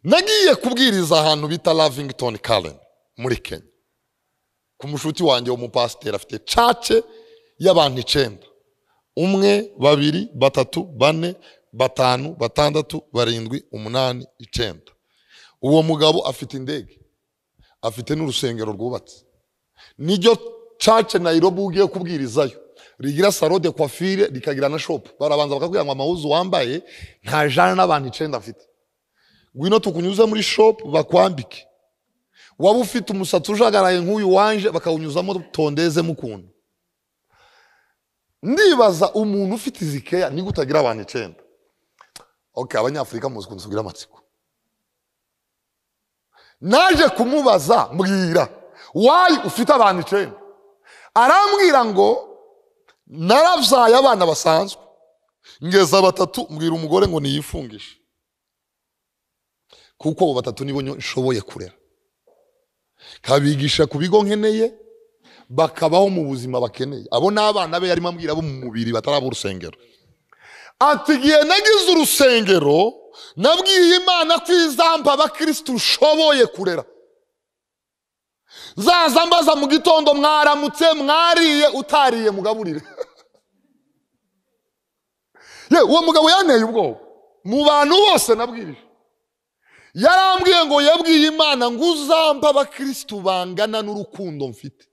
nagiye kubwiriza ahantu bita lavington karen muri kenya ku mushuti wanjye w'umupasiteri afite cace y'abantu icenda umwe babiri batatu bane batanu batandatu barindwi umunani icenda uwo mugabo afite indege afite n'urusengero rwubatse niryo cace nayirobi ugiye kubwirizayo rigira salo de coiffure rikagira na shopu barabanza bakakubwira ngo amahuzu wambaye nta jana n'abantu icenda afite ngwino tukunyuze muri shopu bakwambike waba ufite umusatsi ujagaraye nk'uyu wanje bakawunyuzamo tondeze mukunda ndibaza umuntu ufite izi keya nigute utagira abantu icenda oke abanyafurika muzi ukuntu tugira amatsiko naje kumubaza mbwira wayi ufite abantu icenda arambwira ngo narabyaye abana basanzwe ngeza batatu mbwira umugore ngo niyifungishe kuko abo batatu nibo nshoboye kurera kabigisha ku bigo nkeneye bakabaho mu buzima bakeneye abo ni abana be yarimo ambwira bo mu mubiri bataraba urusengero ati igihe nagize urusengero nabwiye imana ko izamba abakirisitu ushoboye kurera zaza mbaza mu gitondo mwaramutse mwariye utariye mugaburire ye uwo mugabo yanteye ubwoba mu bantu bose nabwirije yarambwiye ngo yabwiye imana ngo uzambe abakirisitu bangana n'urukundo mfite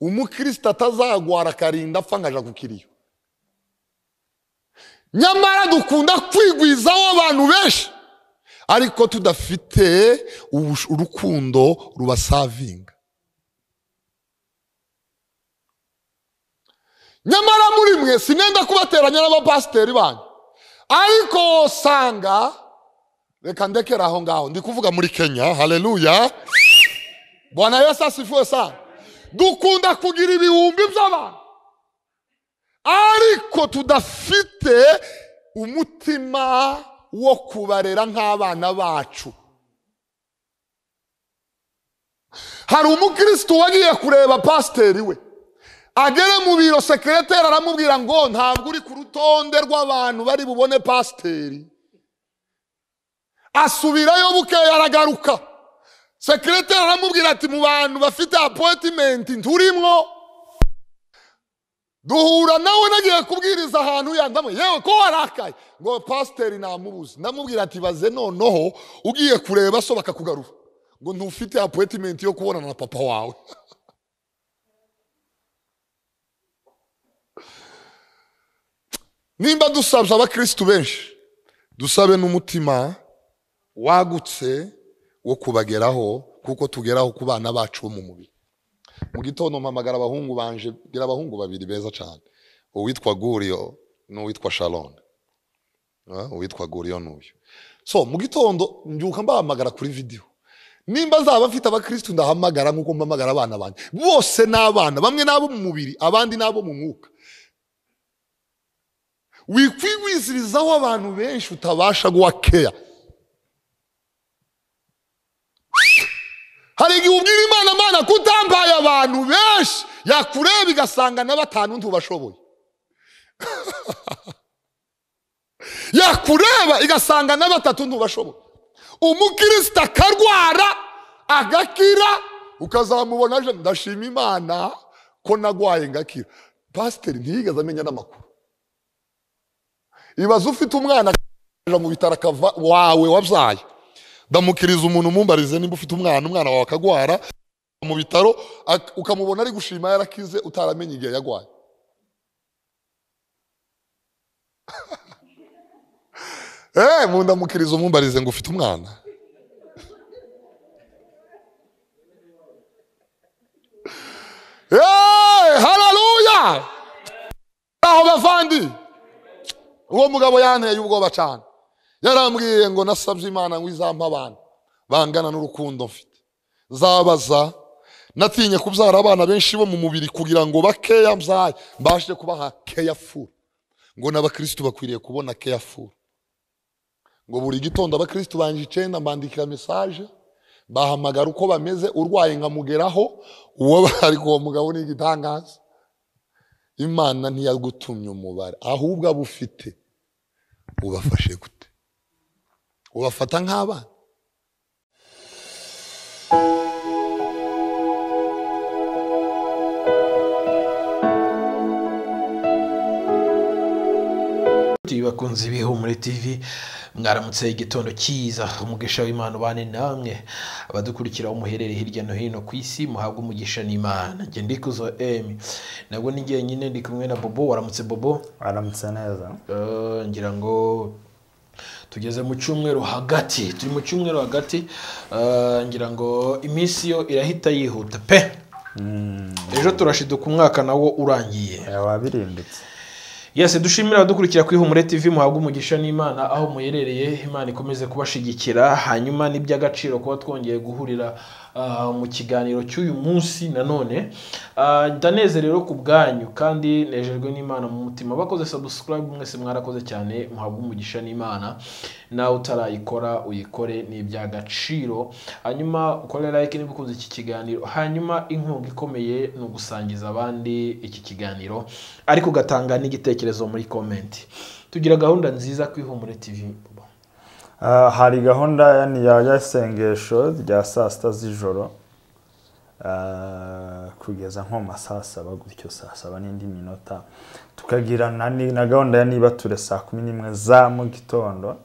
umukirisitu atazagwara akarinda apfa nkaja kukiriyo nyamara dukunda kwigwizaho abantu benshi ariko tudafite ubush- urukundo rubasavinga nyamara muri mwe sinenda kubateranya n'abapasiteri banyu ariko usanga reka ndekera aho ngaho ndi kuvuga muri kenya haleluya bwana yesu asifuwe sana dukunda kugira ibihumbi by'abantu ariko tudafite umutima wo kubarera nk'abana bacu hari umukirisitu wagiye kureba pasiteri we agere mu biro sekereteri aramubwira ngo ntabwo uri ku rutonde rw'abantu bari bubone pasiteri asubirayo bukeya aragaruka sekireteri aramubwira ati mu bantu bafite apoyitimenti nturimwo duhura nawe nagiye kubwiriza ahantu yandamwe yewe ko warakaye ngo pasiteri namubuze ndamubwira ati baze noneho ugiye kureba so bakakugarura ngo ntufite apoyitimenti yo kubonana na papa wawe nimba dusabye abakirisitu benshi dusabe n'umutima wagutse wo kubageraho kuko tugeraho ku bana bacu bo mu mubiri mu gitondo mpamagara abahungu banje ngira abahungu babiri beza cyane uwitwa guriyo n'uwitwa sharon Ah, uwitwa guriyo n'uyu so mu gitondo mbyuka mbahamagara kuri videwo nimba zaba mfite abakirisitu ndahamagara nk'uko mpamagara abana banjye bose ni abana bamwe n'abo mu mubiri abandi n'abo mu mwuka wikwigwizirizaho abantu benshi utabasha guha keya hari igihe ubwira imana imana ko utambaye abantu benshi yakureba igasanga na batanu ntubashoboye yakureba igasanga na batatu ntubashoboye umukirisitu akarwara agakira ukazamubona aje ndashima imana ko nagwaye ngakira pasiteri ntiyigeze amenya n'amakuru ibaze ufite umwana akaja mu bitaro akava wawe wabyaye ndamukiriza umuntu mumbarize nimba ufite umwana umwana wawe akagwara mu bitaro ak- ukamubona ari gushima yarakize utaramenye igihe yagwaye eh mu ndamukiriza umumbarize ngo ufite umwana Eh, haleluya aho bavandi uwo mugabo yanteye ubwoba cyane yarambwiye ngo nasabye imana ngo izampa abana bangana n'urukundo mfite zabaza natinye kubyara abana benshi bo mu mubiri kugira ngo bakeya mbyaye mbashe kubaha keyafuru ngo n'abakirisitu bakwiriye kubona keyafuru ngo buri gitondo abakirisitu banje icenda mbandikira mesaje bahamagara uko bameze urwaye nkamugeraho uwo ariko uwo mugabo ni igitangaza imana ntiyagutumye umubare ahubwo abo ufite ubafashe gute ubafata nk'abana bakunzi b'ihumure tv mwaramutse igitondo cyiza umugisha w'imana ubane namwe abadukurikira muherereye hirya no hino ku isi muhabwe umugisha n'imana njye ndikuzo emi nabwo ni jyenyine ndi kumwe na bobo waramutse bobo aramutse neza Eh, ngira ngo tugeze mu cyumweru hagati turi mu cyumweru hagati eh, ngira ngo iminsi yo irahita yihuta pe ejo turashiduka umwaka nawo urangiye wabirimbitse yese dushimira abadukurikira kuri humure tv muhabwa umugisha n'imana aho muherereye imana ikomeze kubashigikira hanyuma n'iby'agaciro kuba twongeye guhurira ah, mu kiganiro cy'uyu munsi nanone Ah, ndanezerewe ku bwanyu kandi nejejwe n'imana mu mutima bakoze subscribe mwese mwarakoze cyane muhabwa umugisha n'imana nawe utarayikora uyikore ni iby'agaciro hanyuma ukore like niba ukunze iki kiganiro hanyuma inkunga ikomeye ni ugusangiza abandi iki kiganiro ariko ugatanga n'igitekerezo muri komenti tugira gahunda nziza ku ihumure tv Ah, hari gahunda ya ya isengesho rya saa sita z'ijoro ah, kugeza nko mu ma saa saba gutyo saa saba n'indi minota tukagirana ni- na gahunda ya niba ture saa kumi n'imwe za mu gitondo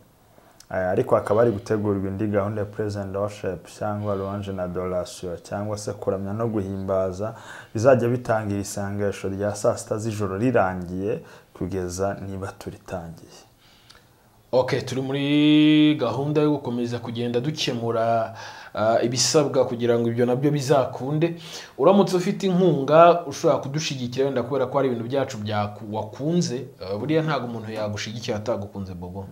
Ah, ariko hakaba hari gutegurwa indi gahunda ya present worship cyangwa louange na adoration cyangwa se kuramya no guhimbaza bizajya bitangira isengesho rya saa sita z'ijoro rirangiye kugeza niba turitangiye ok turi muri gahunda yo gukomeza kugenda dukemura ah, ibisabwa kugira ngo ibyo nabyo bizakunde uramutse ufite inkunga ushobora kudushyigikira wenda kubera ko hari ibintu byacu byaku- wakunze ah, buriya ntabwo umuntu yagushyigikira atagukunze bobo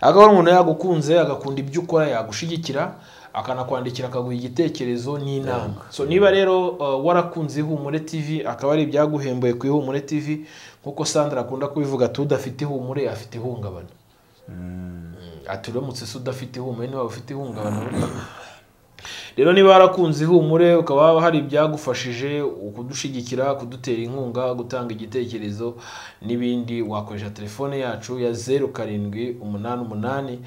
ariko hari umuntu yagukunze agakunda ibyo ukora yagushyigikira akanakwandikira akaguha igitekerezo n'inama so niba rero uh, warakunze ihumure tv akaba ari ibyaguhembuye ku ihumure tv nk'uko sandra akunda kubivuga ati udafite ihumure afite ihungabana Mm, ati uramutse se udafite ihumure niba ufite ihungabana rero niba warakunze ihumure ukaba hari ibyagufashije ukudushyigikira kudutera inkunga gutanga igitekerezo n'ibindi wakoresha telefone yacu ya zeru karindwi umunani umunani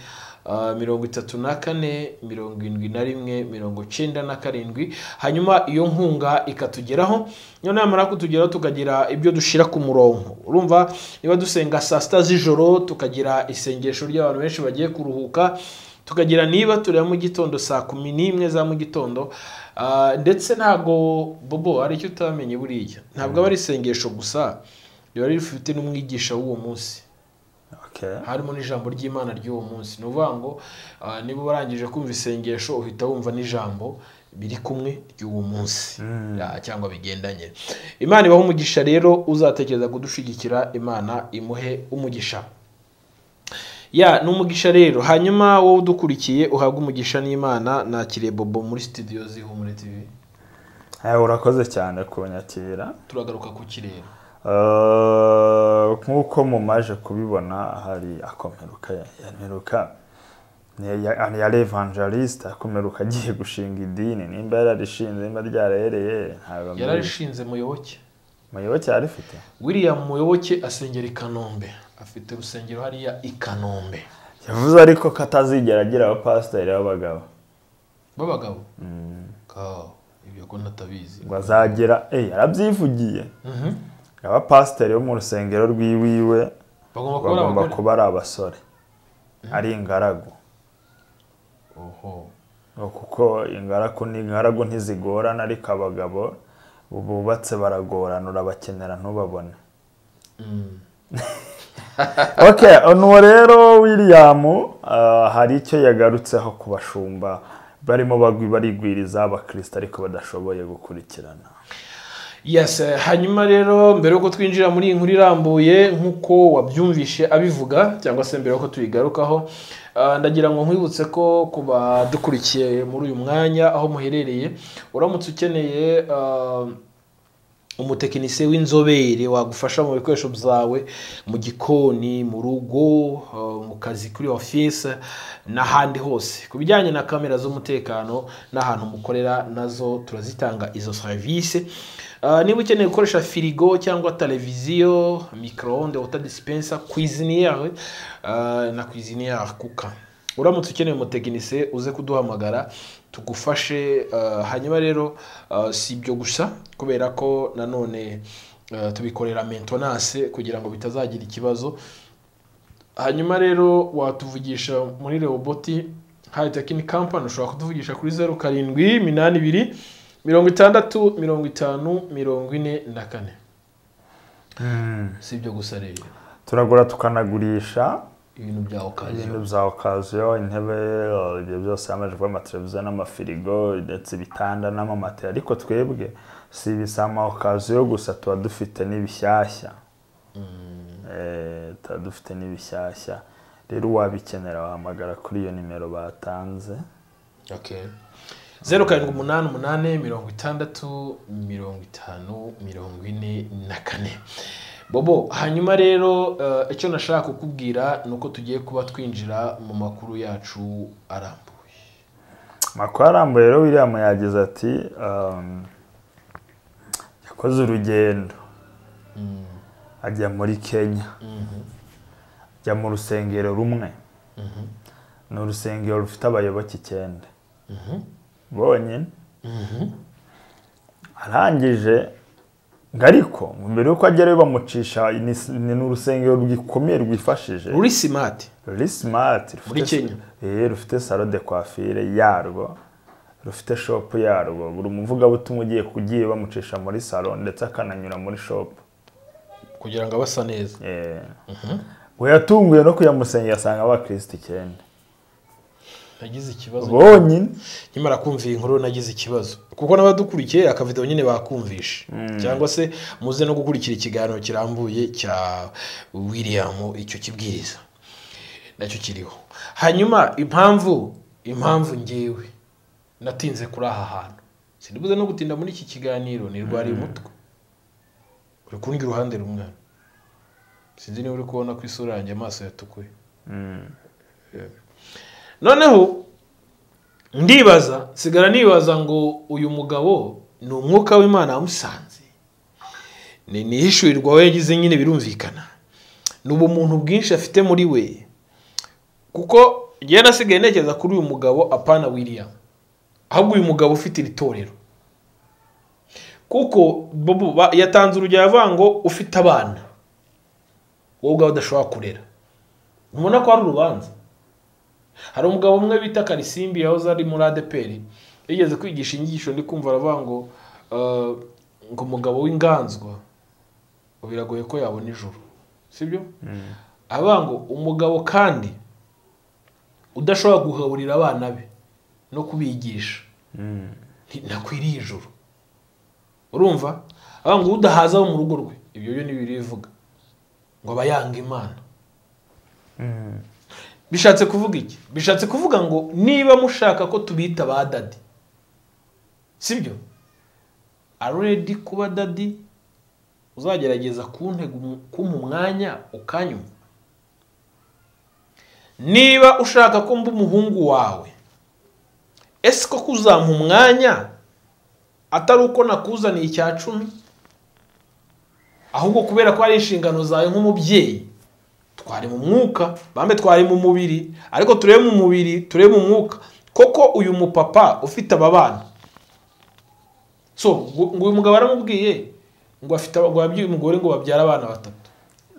ah, mirongo itatu na kane mirongo irindwi na rimwe mirongo cyenda na karindwi hanyuma iyo nkunga ikatugeraho niyo namara kutugeraho tukagira ibyo dushyira ku murongo urumva niba dusenga saa sita z'ijoro tukagira isengesho ry'abantu benshi bagiye kuruhuka tukagira niba tureba mu gitondo saa kumi n'imwe za mu gitondo Ah, ndetse ntabwo bobo hari icyo utamenye buriya ntabwo aba ari isengesho gusa riba rifite n'umwigisha w'uwo munsi Okay. harimo n'ijambo ry'imana ry'uwo munsi ni ukuvuga ngo ah, niba warangije kumva isengesho uhita wumva n'ijambo biri kumwe ry'uwo munsi Ah, cyangwa bigendanye imana ibaha umugisha rero uzatekereza kudushyigikira imana imuhe umugisha ya ni umugisha rero hanyuma wowe udukurikiye uhabwa umugisha n'imana nakiriye bobo muri studio zihumure tv Eh, urakoze cyane kunyakira turagaruka ku kirere Eh, nk'uko mumaje kubibona hari akomeruka ya- yameruka Ni- ya- yari evangeliste akomeruka agiye gushinga idini nimba yararishinze nimba ryarereye ntabwo mbizi. yararishinze muyoboke muyoboke yarifite william muyoboke asengera i kanombe afite urusengero hariya i kanombe yavuze ariko ko atazigera agira abapasiteri b'abagabo b'abagabo Ka, ibyo ko ntatabizi ngo azagira eh yarabyivugiye Mhm. abapasiteri bo mu rusengero rw'iwiwe bagomba kuba ari bagomba abagore kuba ari abasore ari ingaragu oho ngo kuko ingaragu n'ingaragu ntizigorana ariko abagabo bubatse baragorana urabakenera ntubabone Mm. ok uno rero william ah, hari icyo yagarutseho ku bashumba barimo bagwi- barigwiriza abakristo ariko badashoboye gukurikirana yes eh, hanyuma rero mbere yuko twinjira muri iyi nkuru irambuye nk'uko wabyumvishe abivuga cyangwa se mbere yuko tuyigarukaho ah, ndagira ngo nkwibutse ko ku badukurikiye muri uyu mwanya aho muherereye uramutse ukeneye ah, umutekinisiye w'inzobere wagufasha mu bikoresho byawe mu gikoni mu rugo eh, mu kazi kuri ofisi n'ahandi hose ku bijyanye na kamera z'umutekano n'ahantu mukorera nazo turazitanga izo serivisi Eh, niba ukeneye gukoresha firigo cyangwa televiziyo micro-onde water dispenser cuisiniere eh, na cuisiniere kuka uramutse ukeneye umutekinisiye uze kuduhamagara tugufashe eh, hanyuma rero eh, si ibyo gusa kubera ko nanone eh, tubikorera mentonase kugira ngo bitazagira ikibazo hanyuma rero watuvugisha muri rewoboti hayi tekini kampani ushobora kutuvugisha kuri zeru karindwi iminani ibiri mirongo itandatu mirongo itanu mirongo ine na kane si ibyo gusa rero turagura tukanagurisha ibintu bya okaziyo ibintu bya okaziyo intebe eh, ibyo byose amajwi amateleviziyo n'amafirigo ndetse ibitanda n'amamatera ariko twebwe si ibisa ama okaziyo gusa tuba dufite n'ibishyashya Eh, tuba dufite n'ibishyashya rero uwabikenera wahamagara kuri iyo nimero batanze Okay. zeru karindwi umunani umunani mirongo itandatu mirongo itanu mirongo ine na kane bobo hanyuma rero eh, icyo nashaka kukubwira ni uko tugiye kuba twinjira mu makuru yacu arambuye amakuru arambuye rero william yagize ati um, yakoze urugendo ajya muri kenya ajya mu rusengero rumwe ni urusengero rufite abayoboke icyenda bonyine arangije ngo ariko mbere y'uko agerayo bamucisha ni- ni ni urusengero rwikomeye rwifashije ruri simati ruri simati Muri Kenya. eh, rufite salo de coiffure yarwo rufite shopu yarwo buri muvugabutumwa ugiye kugiye bamucisha muri salo ndetse akananyura muri shopu kugira ngo abasa neza eh. we yatunguye no kujya mu rusengero asanga abakirisitu icyenda nagize ikibazo bonyine nyamara kumva iyi nkuru nagize ikibazo kuko n'abadukurikiye akavidewo nyine bakumvisha cyangwa se muze no gukurikira ikiganiro kirambuye cya william icyo kibwiriza nacyo kiriho hanyuma impamvu impamvu ngewe natinze kuri aha hantu sinibuze no gutinda muri iki kiganiro nirwariye umutwe uri kundi uruhande rumwe hano. sinzi niba uri kubona ko isura yanjye amaso yatukuye noneho ndibaza nsigara nibaza ngo uyu mugabo ni umwuka w'imana wamusanze ni nihishurirwa we yagize nyine birumvikana ni ubumuntu bwinshi afite muri we kuko njyewe nasigaye ntekereza kuri uyu mugabo apana william ahubwo uyu mugabo ufite iri torero kuko Bobo ba- yatanze urugero avuga ngo ufite abana wowe ubwawe udashobora kurera ubona ko ari urubanza hari umugabo umwe bita karisimbi yahoze ari muri adeperi yigeze kwigisha inyigisho ndi kumva aravuga ngo eh, ngo umugabo w'inganzwa biragoye ko yabona ijuru sibyo avuga ngo umugabo kandi udashobora gugaburira abana be no kubigisha nti- ntakwiriye ijuru urumva avuga ngo udahaza abo mu rugo rwe ibyo byo ntibirivuga ngo aba yanga imana bishatse kuvuga iki bishatse kuvuga ngo niba mushaka ko tubita ba dadi sibyo aredi kuba dadi uzagerageza kuntega umu- kumpa umwanya ukanyuma niba ushaka ko mba umuhungu wawe ese ko kuzampa umwanya atari uko nakuzaniye icya cumi ahubwo kubera ko ari inshingano zawe nk'umubyeyi twari mu mwuka bambe twari mu mubiri ariko turebe mu mubiri turebe mu mwuka koko uyu mupapa ufite aba bana so ngo ngo uyu mugabo aramubwiye ngo afite aba- ngo yabyaye umugore ngo babyara abana batatu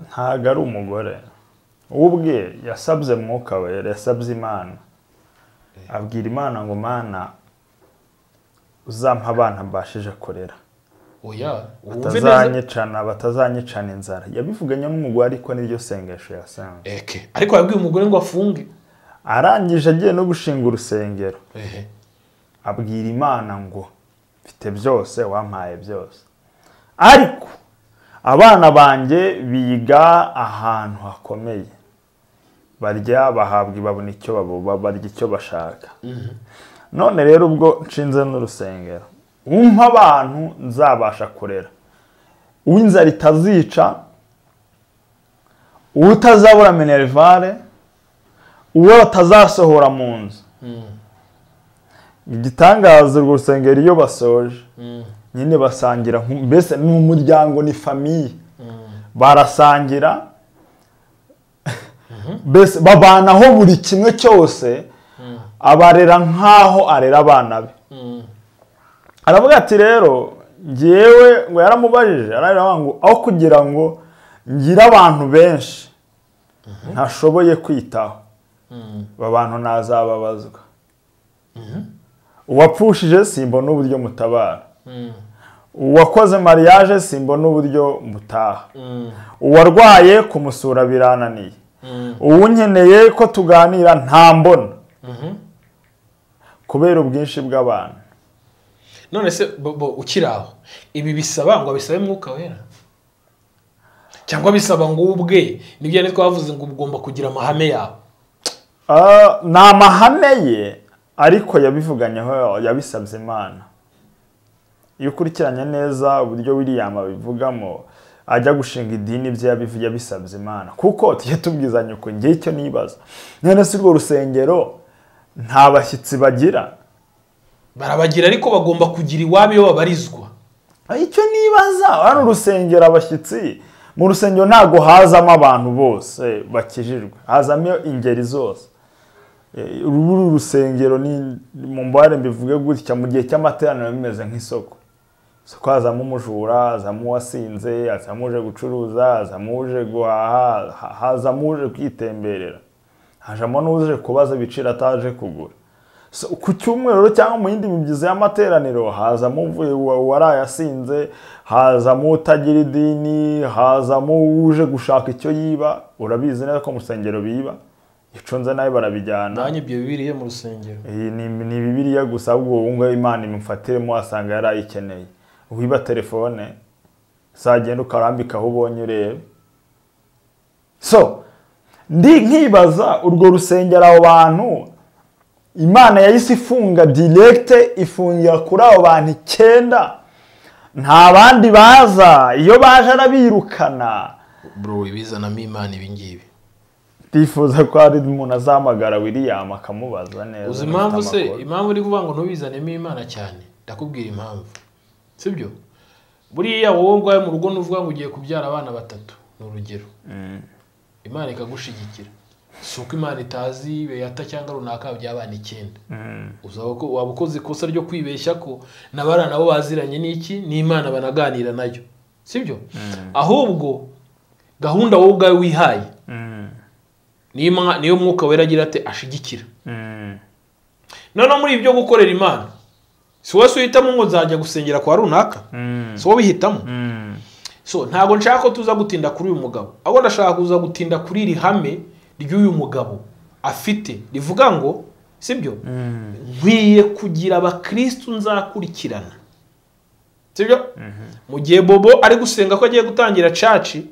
ntago ari umugore we ubwe yasabye mwuka wera yasabye imana abwira imana ngo mana uzampa abana mbashije kurera oya wumve neza batazanyicana batazanyicana inzara yabivuganye n'umugore ariko niryo sengesho yasanze eke ariko yabwiye umugore ngo afunge arangije agiye no gushinga urusengero ehe abwira imana ngo mfite byose wampaye byose ariko abana banjye biga ahantu hakomeye barya bahabwa babona icyo babo barya icyo bashaka none rero ubwo nshinze n'urusengero umpa abantu nzabasha kurera uw'inzara itazica utazabura minerivare uwo batazasohora mu nzu igitangaza urwo rusengero iyo basoje nyine basangira nku- mbese ni umuryango ni famiye barasangira mbese babanaho buri kimwe cyose abarera nk'aho arera abana be aravuga ati rero ngewe ngo yaramubajije ararira ngo aho kugira ngo ngire abantu benshi ntashoboye kwitaho aba bantu ntazababazwa uwapushije simbona uburyo mutabara uwakoze mariage simbona uburyo mutaha uwarwaye kumusura birananiye uwunkeneye ko tuganira nta mbona kubera ubwinshi bw'abantu none se bo- bo ukiri aho ibi bisaba ngo bisabe mwuka wera cyangwa bisaba ngo ubwe nibyo yari twavuze ngo ugomba kugira amahame yawe Ah, ni amahame ye ariko yabivuganyeho yabisabye imana iyo ukurikiranye neza uburyo william abivugamo ajya gushinga idini ibyo yabivuye yabisabye imana kuko tujye tubwizanya uko ngewe icyo nibaza none si urwo rusengero nta bashyitsi bagira barabagira ariko bagomba kugira iwabo iyo babarizwa icyo nibaza hano urusengero abashyitsi mu rusengero ntabwo hazamo abantu bose eh, bakijijwe hazamo ingeri zose Eh, uru rusengero ni mu mbare mbivuge gutya mu gihe cy'amateraniro bimeze nk'isoko isoko hazamo umujura hazamo uwasinze hazamo uje gucuruza hazamo uje guhaha ha- hazamo uje kwitemberera hajamo n'uje kubaza ibiciro ataje kugura So, ku cyumweru cyangwa mu yindi mibyizi y'amateraniro hazamo uvuye wa- warayasinze hazamo utagira idini hazamo uje gushaka icyo yiba urabizi neza ko mu rusengero biba icunze nawe barabijyana nanjye ibyo bibiliya mu rusengero iyi ni, ni bibiliya gusa ahubwo wowe ngo imana imufatiremo wasanga yarayikeneye wiba telefone zagenda ukarambika aho ubonye urebe so ndi nkibaza urwo rusengero abo bantu imana yahise ifunga direkite ifungira kuri abo bantu icyenda nta bandi baza iyo baje arabirukana bro ibizanamo imana ibingibi bifuza ko hari umuntu azahamagara william akamubaza neza uzi afite impamvu se amakuru. impamvu uri kuvuga ngo ntubizanemo imana cyane ndakubwira impamvu sibyo buriya wowe ubwawe mu rugo n'uvuga ngo ugiye kubyara abana batatu ni urugero imana ikagushigikira si uko imana itazi beyata cyangwa runaka by'abana icyenda uzaba ko waba ukoze ikosa ryo kwibeshya ko n'abana nabo baziranye n'iki n'imana banaganira nayo sibyo ahubwo gahunda wowe ubwawe wihaye niyo Ima- niyo mwuka wera agira ate ashigikira noneho muri ibyo gukorera imana si wowe se uhitamo ngo nzajya gusengera kwa runaka si wowe uhitamo so ntabwo nshaka ko tuza gutinda kuri uyu mugabo ahubwo ndashaka kuza gutinda kuri iri hame ry'uyu mugabo afite rivuga ngo sibyo nkwiye kugira abakirisitu nzakurikirana sibyo mu gihe bobo ari gusenga ko agiye gutangira caci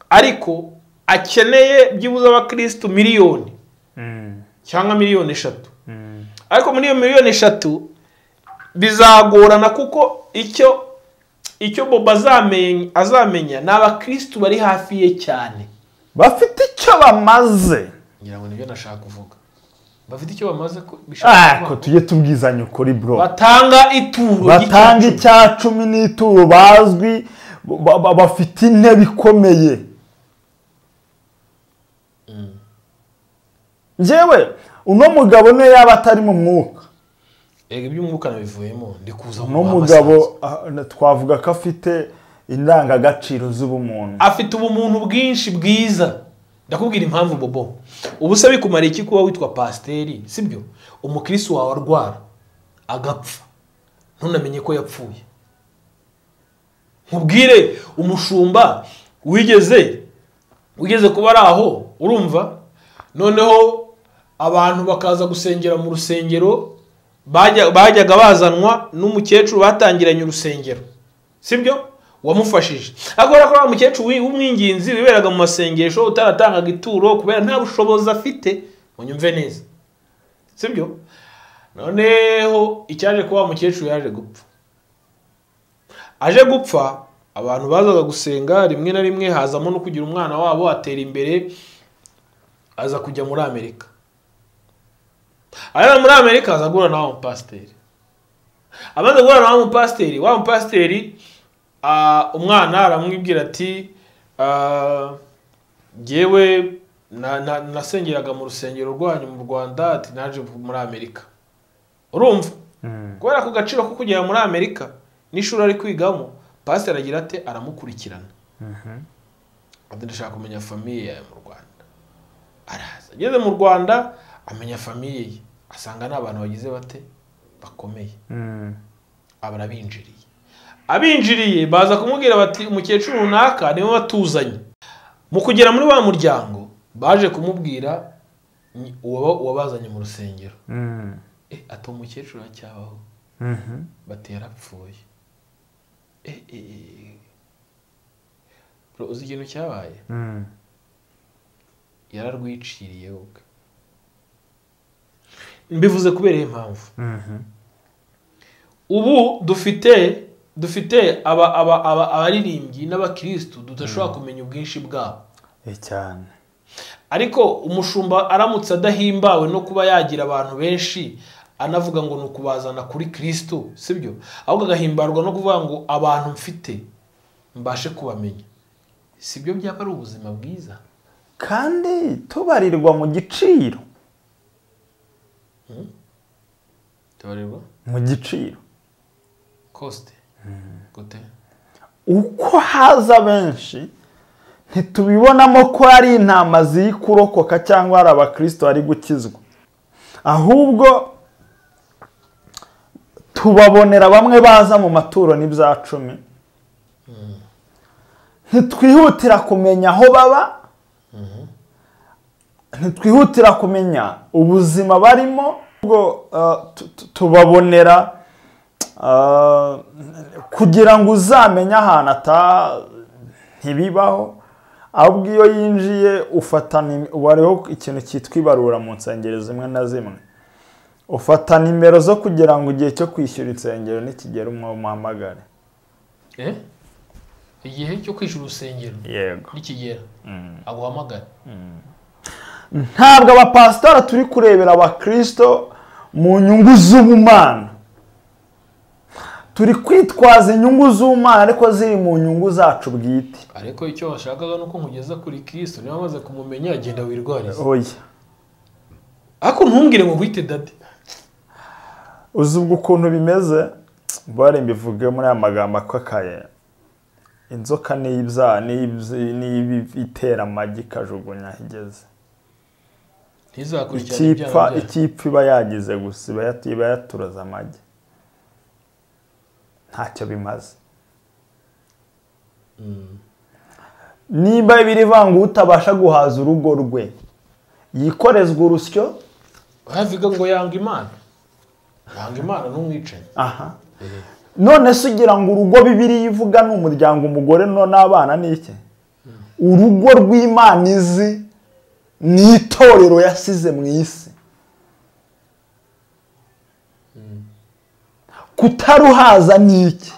ariko akeneye byibuze abakirisitu miliyoni cyangwa miliyoni eshatu ariko muri iyo miliyoni eshatu bizagorana kuko icyo icyo bobo azamenya azamenya ni abakirisitu bari hafi ye cyane bafite icyo bamaze ngira ngo nibyo nashaka kuvuga bafite icyo bamaze ko Ah, bishaka ko kuvuga. tujye tubwizanya ukuri bro batanga ituro batanga ry'igicucu. icya cumi n'ituro bazwi ba- ba- bafite intebe ikomeye njyewe uno mugabo niyo yaba atari mu mwuka Erega iby'umwuka nabivuyemo ndi kuza mu uno ruhame mugabo asanzwe. ah, twavuga ko afite indangagaciro z'ubumuntu afite ubumuntu bwinshi bwiza ndakubwira impamvu bobo ubu se bikumara iki kuba witwa pasiteri sibyo umukirisitu wawe arwara agapfa ntunamenye ko yapfuye nkubwire umushumba wigeze ugeze kuba ari aho urumva noneho abantu bakaza gusengera mu rusengero bajya- bajyaga bazanwa n'umukecuru batangiranye urusengero sibyo wamufashije ariko urabona ko wa mukecuru wi- w'umwinginzi wiberaga mu masengesho utaratangaga ituro kubera nta bushobozi afite munyumve neza sibyo noneho icyaje kuba wa mukecuru yaje gupfa aje gupfa abantu bazaga gusenga rimwe na rimwe hazamo no kugira umwana wabo atera imbere aza kujya muri amerika ageze muri amerika aza guhura na wa mupasiteri amaze guhura na wa mupasiteri wa mupasiteri ah, umwana aramwibwira ati ah, "Jyewe na- na- nasengeraga mu rusengero rwanyu mu rwanda ati naje muri amerika urumva kubera ku gaciro ko kugera muri amerika n'ishuri ari kwigamo pasiteri agira ati aramukurikirana ati ndashaka kumenya famiye yawe mu rwanda araza ageze mu rwanda amenya famiye ye asanga ni abantu bagize bate bakomeye Mm. aba arabinjiriye abinjiriye baza kumubwira bati umukecuru runaka niwe watuzanye mu kugera muri wa muryango baje kumubwira ni uwaba- uwabazanye mu rusengero Mm. eh ati uwo mukecuru aracyabaho Mhm. bati yarapfuye eh eh eh. Bro, uzi ikintu cyabaye Mm. yararwiciriye ubwe mbivuze kubera iyi mpamvu Mhm. ubu dufite dufite aba aba aba abaririmbyi n'abakirisitu tudashobora kumenya ubwinshi bwabo Eh, cyane ariko umushumba aramutse adahimbawe no kuba yagira abantu benshi anavuga ngo ni ukubazana kuri kirisitu sibyo ahubwo agahimbarwa no kuvuga ngo abantu mfite mbashe kubamenya sibyo byaba ari ubuzima bwiza kandi tubarirwa mu giciro tubareba mu giciro kosite gute uko haza benshi ntitubibonamo ko ari intama ziri kurokoka cyangwa hari abakristo bari gukizwa ahubwo tubabonera bamwe baza mu maturo n'ibya cumi ntitwihutira kumenya aho baba ntitwihutira kumenya ubuzima barimo ahubwo eh, tu- tu- tubabonera Ah, kugira ngo uzamenye ahantu ata ntibibaho ahubwo iyo yinjiye ufatana ubu hariho ikintu cyitwa ibarura mu nsengero zimwe na zimwe ufata nimero zo kugira ngo igihe cyo kwishyura insengero nikigera umwe umuhamagare eh igihe cyo kwishyura urusengero yego nikigera aguhamagare ntabwo abapasitora turi kurebera abakirisito mu nyungu z'ubumana turi kwitwaza inyungu z'ubumana ariko ziri mu nyungu zacu bwite ariko icyo washakaga ni uko nkugeza kuri kirisito niba wamaze kumumenya agenda wirwariza oya ariko ntumbwire ngo wite dadi uzi ubwo ukuntu bimeze bare mbivuge muri aya magambo akakaye inzoka niyo ibyaha niyibyi- niyo itera amagi ikajugunya aho igeze ntizakurikirane ibyaha ikipfa byayo. ikipfa iba yagize gusa iba yat- iba yaturoza amagi ntacyo bimaze Mm. niba biri vanga utabasha guhaza urugo rwe yikorezwa urusyo havuga ngo yanga imana yanga imana n'umwicanyi aha none se ugira ngo urugo bibiri ivuga ni umuryango umugore no n'abana ni iki urugo rw'imana izi ni itorero yasize mu isi kutaruhaza ni iki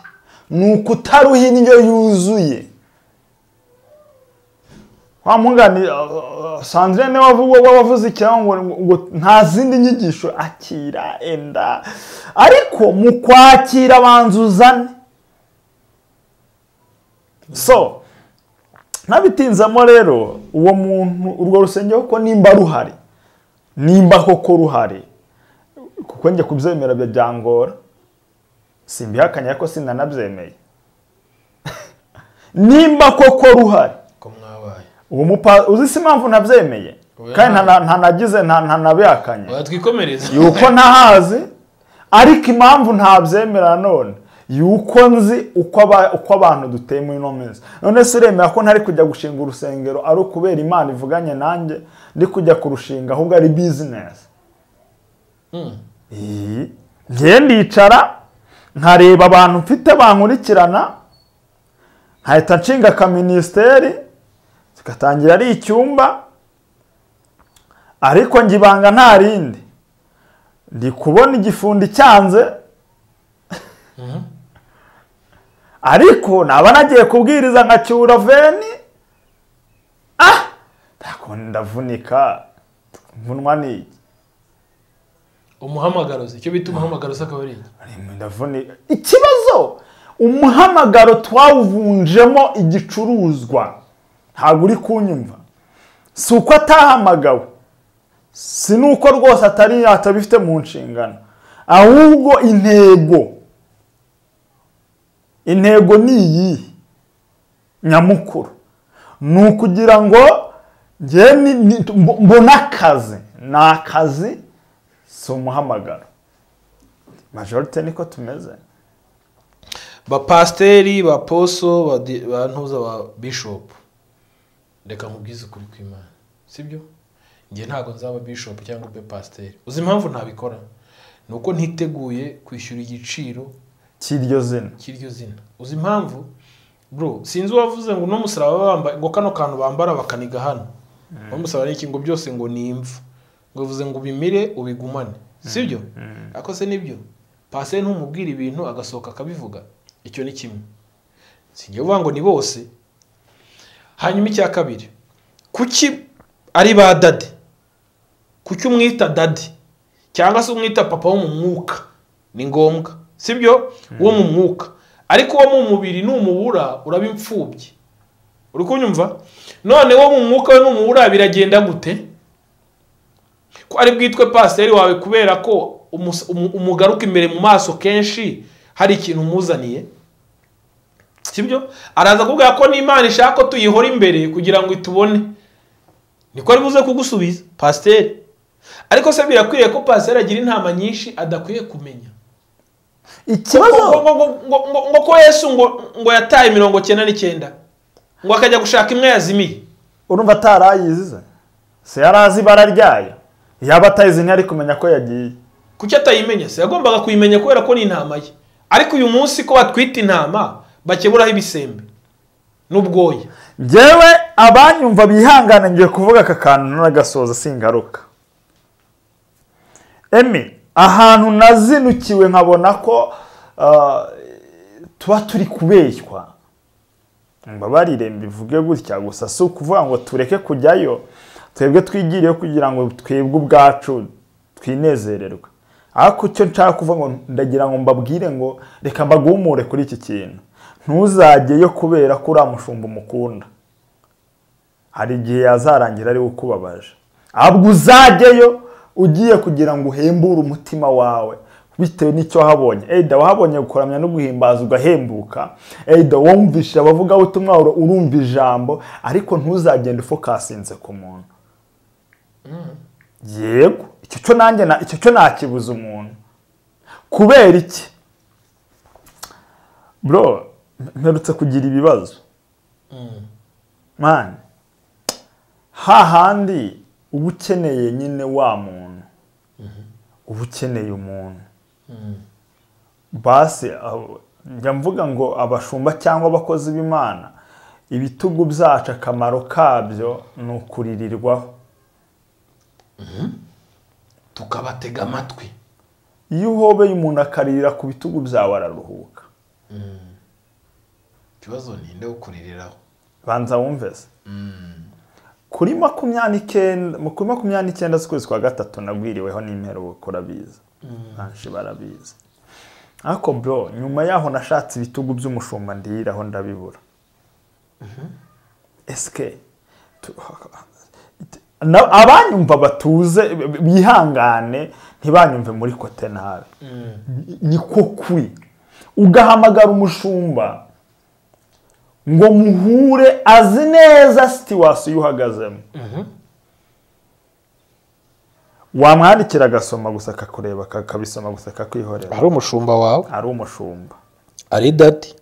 ni ukutaruha indyo yuzuye wa mungani sandrine niwe wavuga ko wavuze ikiraho ngo ngo nta zindi nyigisho akira enda ariko mu kwakira abanza uzane so ntabitinzamo rero uwo muntu urwo rusengero ko nimba ruhari nimba koko ruhari kuko njye kubyemera bya- byangora simbihakanye ariko sinanabyemeye nimba koko ruhari ko mwabaye uwo mupa uzi si impamvu nabyemeye Oya. kandi ntana- ntanagize nta- ntanabihakanye watwikomereza yuko ntahazi ariko impamvu ntabyemera none yuko nzi uko aba- uko abantu duteye muri ino minsi none se uremera ko ntari kujya gushinga urusengero ari ukubera imana ivuganye nanjye ndi kujya kurushinga ahubwo ari bizinesi Mm. iyi ngiye ndicara nkareba abantu mfite bankurikirana nkahita nshinga akaministeri kigatangira ari icyumba ariko njye ibanga nta rindi ndi kubona igifundi cyanze ariko naba nagiye kubwiriza nka cyuraveni ah ndako ndavunika mvunwa ni iki umuhamagaro se icyo bita umuhamagaro se akaba ari iki ndavune ikibazo umuhamagaro twawuvunjemo igicuruzwa ntabwo uri kunyumva si uko atahamagawe si n'uko rwose atari atabifite mu nshingano ahubwo intego intego ni iyi nyamukuru ni ukugira ngo njyewe ni- ni- mbo- mbona akazi ni akazi si umuhamagaro majorite niko tumeze bapasiteri baposo badi- bantuza ba bishopu reka nkubwize ukuri kw'imana sibyo njye ntabwo nzaba bishopu cyangwa ube pasiteri uzi impamvu ntabikora ni uko ntiteguye kwishyura igiciro cy'iryo zina cy'iryo zina uzi impamvu bro sinzi uwavuze ngo n'umusaraba bambaye ngo kano kantu bambara bakaniga hano bamusaba n'iki ngo byose ngo ni imvu ngo bivuze ngo ubimire ubigumane sibyo ariko se nibyo pasiteri ntumubwira ibintu agasohoka akabivuga icyo ni kimwe sinjya uvuga ngo ni bose hanyuma icya kabiri kuki ari ba dade kuki umwita dade cyangwa se umwita papa wo mu mwuka ni ngombwa sibyo wo mu mwuka ariko uwo mu mubiri numubura uraba imfubyi uri kunyumva none wo mu mwuka we numubura biragenda gute ko ari bwitwe pasiteri wawe kubera ko umus- umu- umugaruka imbere mu maso kenshi hari ikintu umuzaniye sibyo araza kuvuga ko n'imana ishaka ko tuyihora imbere kugira ngo itubone niko ari buze kugusubiza pasiteri ariko se birakwiriye ko pasiteri agira intama nyinshi adakwiye kumenya ngo, ikibazo ngo, ngo, ngo, ngo, ngo ko yesu ngo, ngo yataye mirongo cyenda n'icyenda ngo akajya gushaka imwe yazimiye urumva atarayizi se se yari azi ibara ryayo yaba atayizi ntiyari kumenya ko yagiye kuki atayimenya se yagombaga kuyimenya kubera ko ni intama ye ariko uyu munsi ko batwita intama bakeburaho ibisembe n'ubwoya njyewe abanyumva bihangane ngiye kuvuga aka kantu nagasoza singaruka emi ahantu nazinukiwe nkabona ko ah, tuba turi kubeshywa mbabarire mbivuge gutya gusa si ukuvuga ngo tureke kujyayo twebwe twigiriyeho kugira ngo twebwe ubwacu twinezererwe ariko icyo nshaka kuvuga ngo ndagira ngo mbabwire ngo reka mbagumure kuri iki kintu ntuzajyeyo kubera ko uriya mushumba umukunda hari igihe yazarangira ariwe ukubabaje ahubwo uzajyeyo ugiye kugira ngo uhembure umutima wawe bitewe n'icyo wahabonye eyida wahabonye gukoramya no guhimbaza ugahembuka eyida wumvishe abavugabutumwa uru- urumva ijambo ariko ntuzagende ufokasinze ku muntu yego icyo cyo nanjye na- icyo cyo nakibuza umuntu kubera iki bro mperutse kugira ibibazo mani hahandi uba ukeneye nyine wa muntu uba ukeneye umuntu basi abo- njya mvuga ngo abashumba cyangwa abakozi b'imana ibitugu byacu akamaro kabyo ni ukuririrwaho tukabatega amatwi iyo uhobeye umuntu akaririra ku bitugu byawe araruhuka ikibazo ninde gukuririraho banza wumve se kuri makumyabiri n'icyenda kuri makumyabiri n'icyenda z'ukwezi kwa gatatu nagwiriweho n'imperuko urabizi benshi barabizi ariko bro nyuma yaho nashatse ibitugu by'umushumba ndiyiraho ndabibura esike tu- na- abanyumva batuze b- bihangane ntibanyumve muri kote nabi niko kwi ugahamagara umushumba ngo muhure azi neza situwasiyo uhagazemo wamwandikira agasoma gusa akakureba akabisoma gusa akakwihorera ari umushumba wawe ari umushumba ari dadi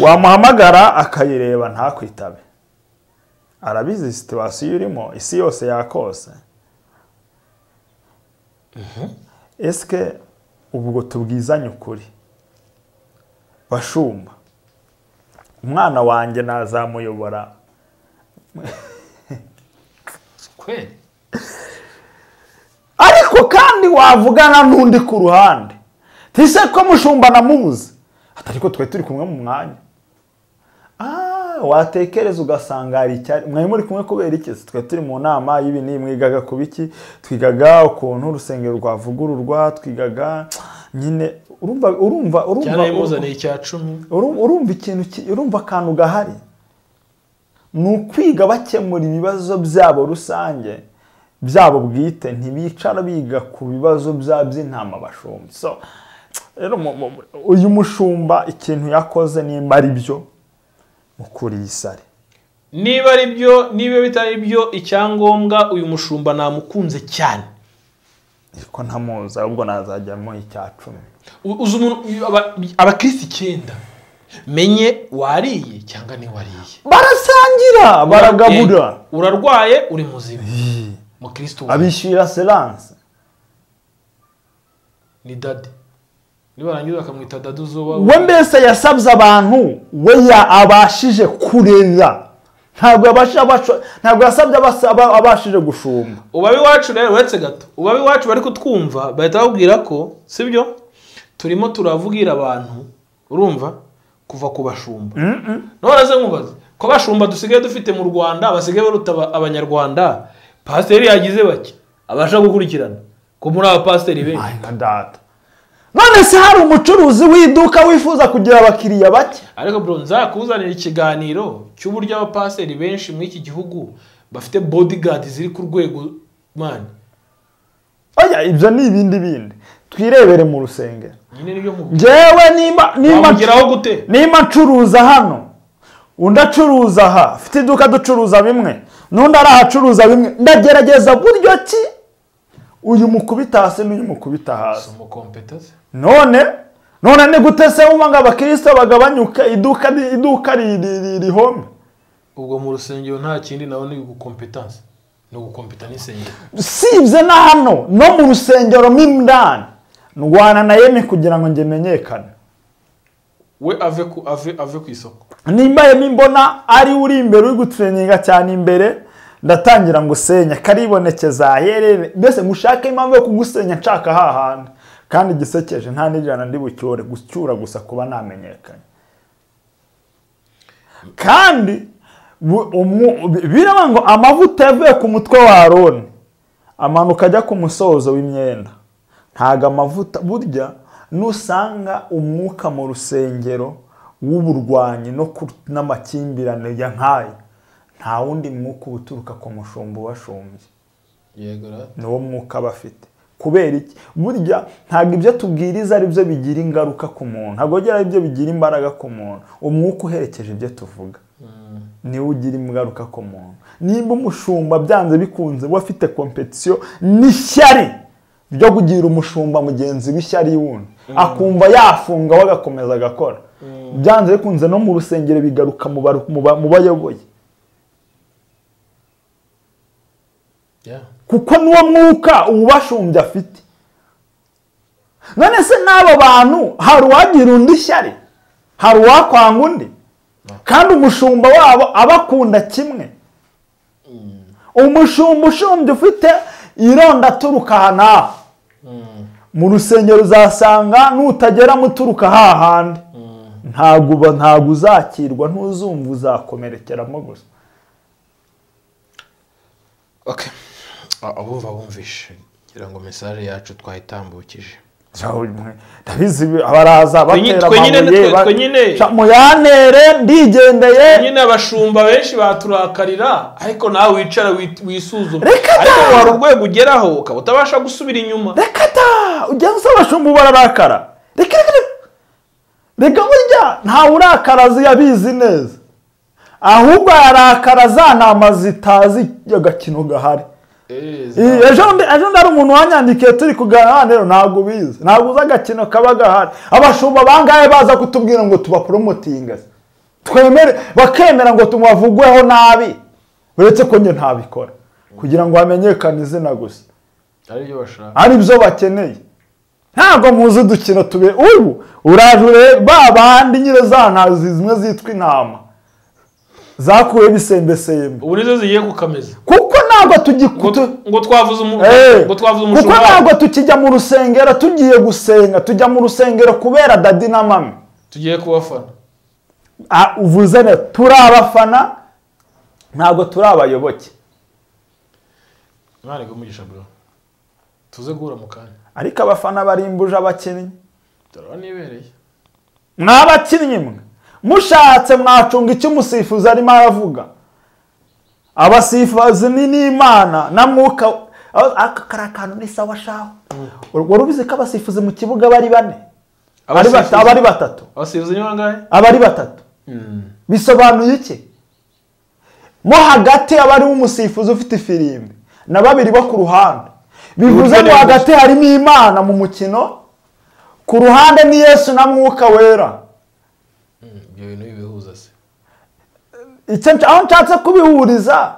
wamuhamagara akayireba ntakwitabe arabizi situwasiyo urimo isi yose yakose esike ubwo tubwizanye ukuri bashumba umwana wanjye nazamuyobora kweli ariko kandi wavugana n'undi ku ruhande tise ko mushumba namuzi atari ko twari turi kumwe mu mwanya Ah, watekereza ugasanga hari icyari mwari muri kumwe kubera iki Se twari turi mu nama y'ibi n'ibi mwigaga ku biki twigaga ukuntu urusengero rwavugururwa twigaga nyine urumva urumva urumva cyane yamuzaniye icya cumi Uru- urumva ikintu ki- urumva akantu gahari ni ukwiga bakemura ibibazo byabo rusange byabo bwite ntibicara biga ku bibazo byabo by'intama bashumba so rero mu- mu- uyu mushumba ikintu yakoze nimba ari byo mukuriye isari niba ari byo niba bitari byo icyangombwa uyu mushumba namukunze cyane ko ntamuzi ahubwo nazajyamo icya cumi U- uzi umuntu aba- abakirisi icyenda menye wariye cyangwa ntiwariye barasangira baragabura Eh, urarwaye uri muzima mukirisitu wawe abishyura seranse ni dade nibarangiza bakamwita dade uzuba we mbese yasabye abantu we ya- abashije kurera ntabwo yabasha- abasha- ntabwo yasabye abasa- aba- abashije gushumba ubabe iwacu rero uretse gato ubabe iwacu bari kutwumva bahita babwira ko sibyo turimo turavugira abantu urumva kuva ku bashumba none se nkubaze ko abashumba dusigaye dufite mu rwanda basigaye baruta aba- abanyarwanda pasiteri yagize bake abasha gukurikirana ko muri aba pasiteri benshi Ay, nka data none se hari umucuruzi w'iduka wifuza kugira abakiriya bake ariko bro nzakuzanira ikiganiro cy'uburyo abapasiteri benshi muri iki gihugu bafite bodigadi ziri ku rwego mani oya ibyo ni ibindi bindi twirebere mu rusengero nyine nibyo nkubwira njyewe nimba nimba wamugeraho gute nimba ncuruza hano undi acuruza aha afite iduka ducuruza bimwe n'undi ari ahacuruza bimwe ndagerageza buryo ki uyu mukubita hasi n'uyu mukubita hasi Somo competence. none none ni gute se wumva ngo abakirisito bagabanyuke iduka ri- iduka ri- ri- ri- rihome ubwo mu rusengero nta kindi nawe ni ugukompetanse ni ugukompeta n'insengero usibye na hano no mu rusengero mo indani ndwana na yemi kugira ngo njye menyekane we ave ku ave ave ku isoko nimba yemi mbona ari uri imbere uri gutreninga cyane imbere ndatangira ngo usenya karibonekeza aherere mbese ngushake impamvu yo kugusenya nshaka hahandi kandi gisekeje nta n'ijana ndi bucyore gucyura gusa kuba namenyekanye kandi bu- umu- bi- biraba ngo amavuta yavuye ku mutwe wa aroni amanuka ajya ku musozo w'imyenda ntago amavuta burya nusanga umwuka mu rusengero w'uburwanyi no ku- n'amakimbirane ya nk'ayo nta wundi mwuka uba uturuka ku mushumba ubashumbye yego rero niwo mwuka aba afite kubera iki burya ntabwo ibyo tubwiriza ari byo bigira ingaruka ku muntu ntabwo bigira ari byo bigira imbaraga ku muntu umwuka uherekeje ibyo tuvuga niwo ugira ingaruka ku muntu nimba umushumba byanze bikunze we afite kompetisiyo n'ishyari ryo kugira umushumba mugenzi w'ishyari wundi akumva yafunga we agakomeza agakora byanze bikunze no mu rusengero bigaruka mu baru- mu ba- mu bayoboye yeah. kuko n'uwo mwuka uwubashumbye afite none se n'abo bantu hari uwagira undi shyari hari uwakwanga undi kandi umushumba wabo abakunda kimwe umushumba ushumbye ufite ironda aturuka aha n'aha mu rusengero uzasanga nutageramo uturuka hahandi ntabwo uba- ntabwo uzakirwa ntuzumva uzakomerekeramo gusa okay A- abumva bumvishe ngira ngo message yacu twayitambukije ndabizi baraza Twenye- batera twenyine amabuye twe- ba- twenyine. Ca- muyantere ndigendeye nyine abashumba benshi baturakarira ariko nawe wicara wi- wisuzume Reka ariko da! hari urwego ugeraho ukaba utabasha gusubira inyuma reka ta ujya usaba abashumba bararakara reka reka reka. reka burya nta urakara ziyabizi neza ahubwo arakara za ntama zitazi agakino gahari Eh, Iyi, ejo bundi ejo bundi hari umuntu wanyandikiye turi kuganira hano rero ntabwo ubizi ntabwo uzi agakino kaba gahari abashumba bangahe baza kutubwira ngo tubaporomotinga twemere bakemera ngo tubavugweho nabi uretse ko njye ntabikora kugira ngo hamenyekane izina gusa ari byo bashaka ari byo bakeneye ntabwo muzi udukino tube ubu urajure ba bandi nyine za ntazi zimwe zitwa intama zakuwe bisembesembe ubu nizo zigiye gukameza kuko ntabwo ngo tugikutu ngo twavuze umu- Eh, ngo twavuze kuko umushumba wacu. ntabwo tukijya mu rusengero tugiye gusenga tujya mu rusengero kubera dadi na mami tugiye kubafana Ah, uvuze neza turi abafana ntabwo turi abayoboke mwana umugisha bro tuze guhura mu kanya ariko abafana barimbuje abakinnyi turabona nibereye mwa abakinnyi mwe mushatse mwacunga icyo umusifuzi arimo aravuga abasifuzi ni n'imana na mwuka Ah, aka kari akantu ni sawa shaho wari ubizi ko abasifuzi mu kibuga bari bane Ari bata- Abasifuzi- abari batatu abasifuzi ni bangahe abari batatu bisobanuye iki mo hagati haba harimo umusifuzi ufite ifirimbi na babiri bo ku ruhande bivuze ngo hagati harimo imana mu mukino ku ruhande ni yesu na mwuka wera ibyo bintu bibihuza se Icyo nsh- aho nshatse kubihuriza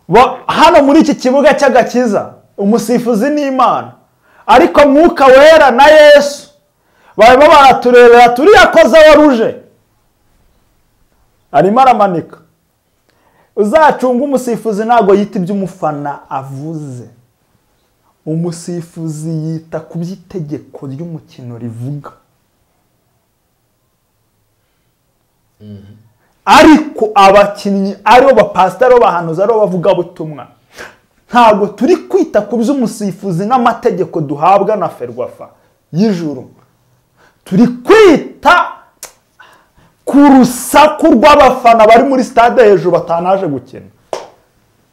Ba- hano muri iki kibuga cy'agakiza umusifuzi ni imana ariko mwuka wera na yesu barimo baraturerera turiya koza waruje arimo aramanika uzacunga umusifuzi ntabwo yita ibyo umufana avuze umusifuzi yita ku by'itegeko ry'umukino rivuga ariko abakinnyi aribo bapasitari aribo bahanuzi aribo bavugabutumwa ntabwo turi kwita ku by'umusifuzi n'amategeko duhabwa na ferwafa y'ijuru turi kwita ku rusaku rw'abafana bari muri stade hejuru batanaje gukina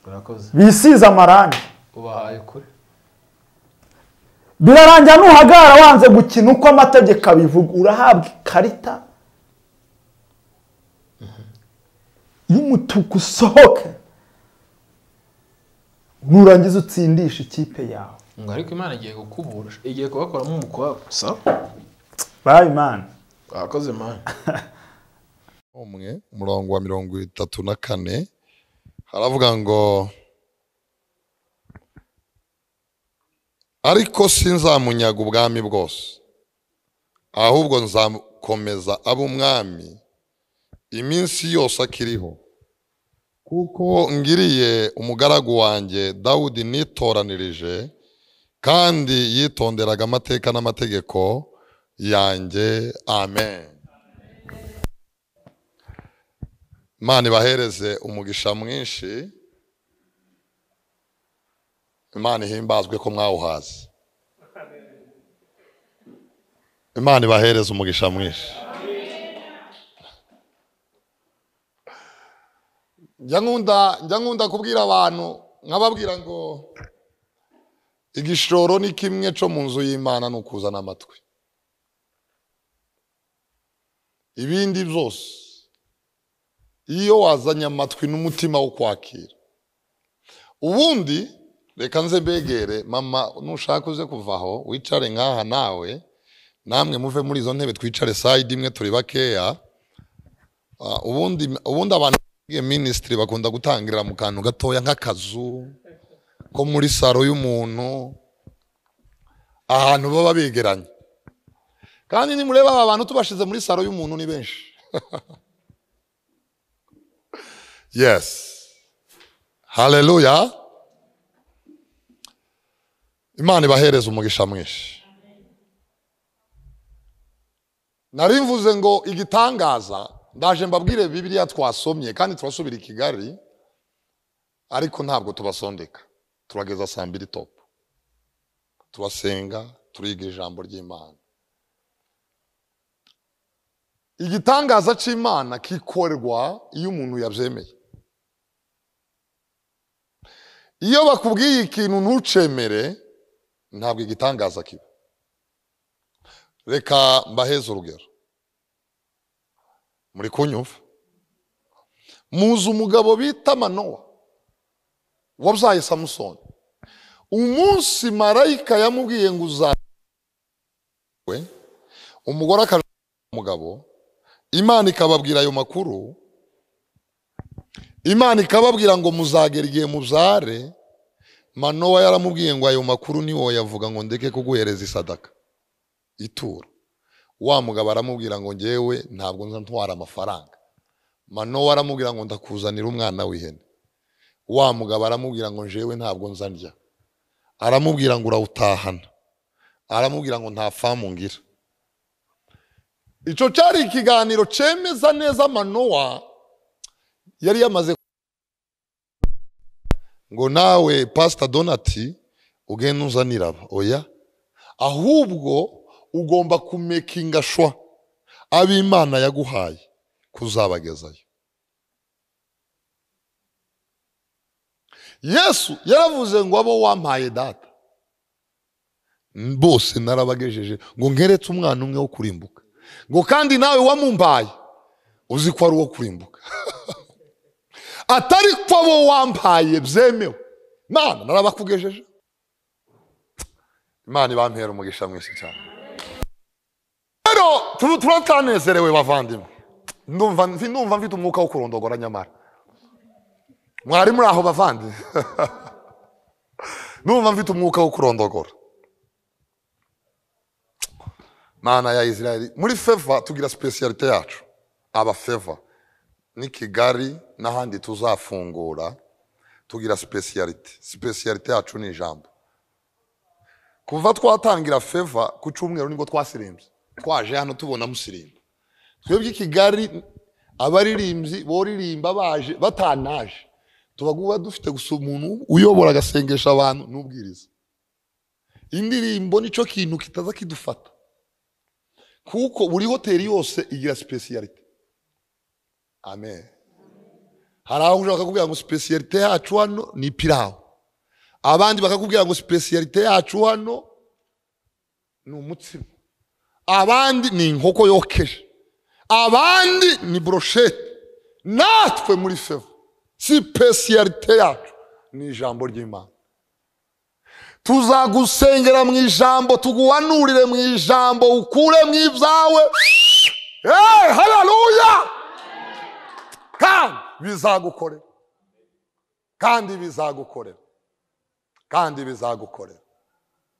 urakoze bisize amarangi ubahaye kure birarangira nuhagarara wanze gukina uko amategeko abivuga urahabwa ikarita y'umutuku usohoke nurangiza utsindisha ikipe yawe ngo ariko imana igiye kukubura igiye kubakoramo umukwabu sawa bayi mani urakoze mani umwe umurongo wa mirongo itatu na kane haravuga ngo ariko sinzamunyaga ubwami bwose ahubwo nzakomeza abe umwami iminsi yose akiriho kuko ngiriye umugaragu wanjye dawudi nitoranirije kandi yitonderaga amateka n'amategeko yanjye amen imana ibahereze umugisha mwinshi imana ihimbazwe ko mwawuhaze imana ibahereze umugisha mwinshi njya nkunda njya nkunda kubwira abantu nkababwira ngo igishoro ni kimwe cyo mu nzu y'imana ni ukuzana amatwi ibindi byose iyo wazanye amatwi n'umutima wo kwakira ubundi reka nze mbegere mama nushaka uze kuvaho wicare nk'aha nawe namwe muve muri izo ntebe twicare sayidi imwe turi bakeya Ah, ubundi ubundi abantu biga minisitiri bakunda gutangirira mu kantu gatoya nk'akazu ko muri saro y'umuntu ahantu baba begeranye kandi nimureba aba bantu tubashize muri saro y'umuntu ni benshi Yes. Hallelujah. Imana ibahereze umugisha mwinshi. Nari mvuze ngo igitangaza ndaje mbabwire Bibiliya twasomye kandi turasubira i Kigali ariko ntabwo tubasondeka. Turageza saa mbiri top. Turasenga, turiga ijambo ry'Imana. igitangaza cy'imana kikorwa iyo umuntu yabyemeye iyo bakubwiye ikintu ntucemere ntabwo igitangaza kiba reka mbaheze urugero muri kunyumva muzi umugabo bita manowa wabyaye samusoni umunsi marayika yamubwiye ngo uzawe umugore akaje umugabo imana ikababwira ayo makuru imana ikababwira ngo muzagera igihe mubyare manowa yaramubwiye ngo ayo makuru niwo yavuga ngo ndeke kuguhereza isadaka ituro wa mugabo aramubwira ngo ngewe ntabwo nza ntwara amafaranga manowa aramubwira ngo ndakuzanira umwana w'ihene wa mugabo aramubwira ngo njewe ntabwo nza ndya aramubwira ngo urawutahana aramubwira ngo nta famu ngira icyo cyari ikiganiro cyemeza neza manowa yari yamaze ngo nawe pasita donati ugende uzanira aba oya ahubwo ugomba kumekinga shwa ab'imana yaguhaye kuzabagezayo yesu yaravuze ngo abo wampaye data bose narabagejeje ngo ngeretse umwana umwe wo kurimbuka ngo kandi nawe wamumbaye uzi ko ari uwo kurimbuka atari ko bo wampaye byemewe imana narabakugejeje imana ibampera umugisha mwinshi cyane rero tuba tuba twanezerewe bavandimwe ndumva ndumva mfite umwuka wo kurondogora nyamara mwari muri aho bavandimwe ndumva mfite umwuka wo kurondogora mana ya israel muri feva tugira sipesiyalite yacu aba feva ni kigali n'ahandi tuzafungura tugira sipesiyalite sipesiyalite yacu ni ijambo kuva twatangira feva ku cyumweru nibwo twasirimbye twaje hano tubona musirimba twebwe i kigali abaririmbyi boririmba baje batanaje tuba dufite gusa umuntu uyobora agasengesha abantu n'ubwiriza indirimbo nicyo kintu kitaza kidufata kuko buri hoteli yose igira sipesiyalite amen hari aho ushaka kubwira ngo sipesiyalite yacu hano ni pirawu abandi bakakubwira ngo sipesiyalite yacu hano ni umutsima abandi ni inkoko yokeje abandi ni buroshete natwe muri fevo sipesiyalite yacu ni ijambo ry'imana tuzagusengera mu ijambo tuguhanurire mu ijambo ukure mu ibyawe hararuya kandi bizagukorera kandi bizagukorera kandi bizagukorera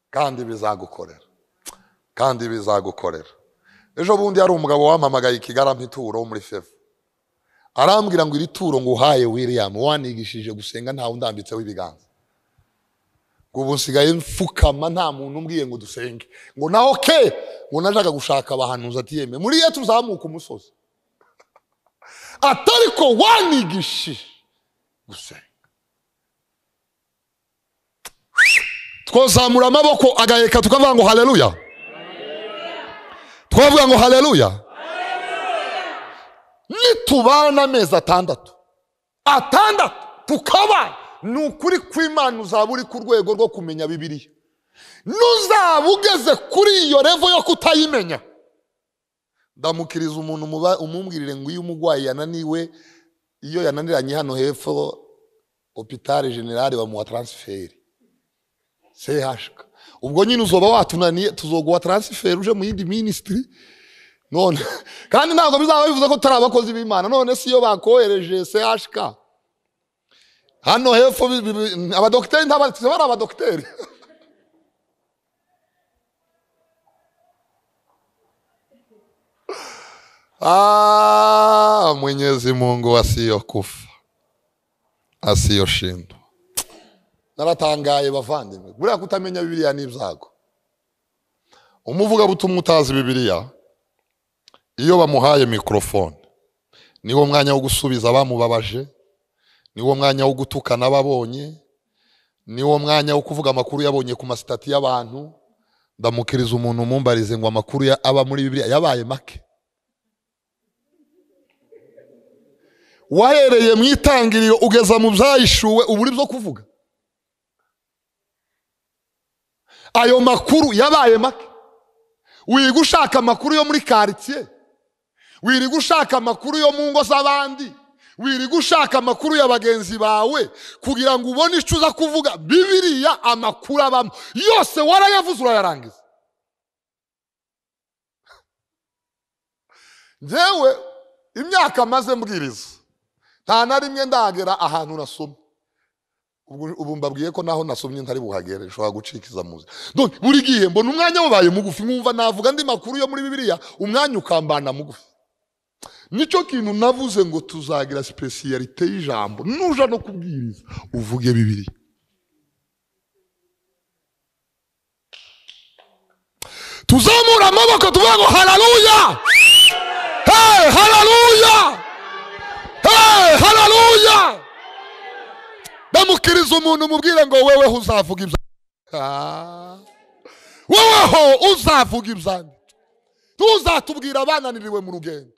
kandi bizagukorera kandi bizagukorera ejo bundi hari umugabo wampamagaye i kigali ampituro wo muri fevo arambwira ngo iri turo ngo uhaye william wanigishije gusenga ntawe undambitseho ibiganza ngo ubu nsigaye mfukama nta muntu umbwiye ngo dusenge ngo naho ke ngo najyaga gushaka abahanuzi ati yeme muri iyo tuzamuka umusozi atari ko wanigishije gusenga twazamura amaboko agaheka tukavuga ngo hareruya twavuga ngo hareruya nitubana amezi atandatu atandatu tukabana ni ukuri kw'imana uzaba uri ku rwego rwo kumenya bibiriya nuzaba ugeze kuri iyo revo yo kutayimenya ndamukiriza umuntu umubwirire ngo iyo umurwayi yananiwe iyo yananiranye hano hepfo opitari generale bamuha taransiferi sehashika ubwo nyine uzoba watunaniye tuzoguha taransiferi uje mu yindi minisitiri none kandi ntabwo bizaba bivuze ko turi abakozi b'imana none si iyo bakohereje sehashika hano hepfo abadogiteri ntabatize bari abadogiteri mwenyezi mungu asiyo kufa asiyo shindwa naratangaye bavandimwe buriya kutamenya bibiriya ni ibyago umuvuga butuma utazi bibiriya iyo bamuhaye mikorofone niwo mwanya wo gusubiza abamubabaje niwo mwanya wo gutukana ababonye niwo mwanya wo kuvuga amakuru yabonye ku masitati y'abantu ndamukiriza umuntu umumbarize ngo amakuru aba muri bibiriya yabaye make wahereye mu itangiriro ugeza mu byayishuwe uburi byo kuvuga ayo makuru yabaye make wirirwa ushaka amakuru yo muri karitsiye wirirwa ushaka amakuru yo mu ngo z'abandi wirirwa ushaka amakuru ya bagenzi bawe kugira ngo ubone icyo uza kuvuga bibiriya amakuru abamo yose warayavuze urayarangiza ngewe imyaka maze mbwiriza nta na rimwe ndagera ahantu nasomye ubu mbabwiye ko naho nasomye ntari buhagere nshobora gucikiza muzi buri gihe mbona umwanya wabaye mugufi nkumva navuga andi makuru yo muri bibiriya umwanya ukambana mugufi nicyo kintu navuze ngo tuzagira sipesiyalite y'ijambo nuja no kubwiriza uvuge bibiri tuzamura amaboko tuvuga ngo hararuya hey, hararuya hey, hararuya ndamukiriza umuntu umubwire ngo weweho uzavuga ibya weweho uzavuga ibyanjye tuzatubwira abananiriwe mu rugendo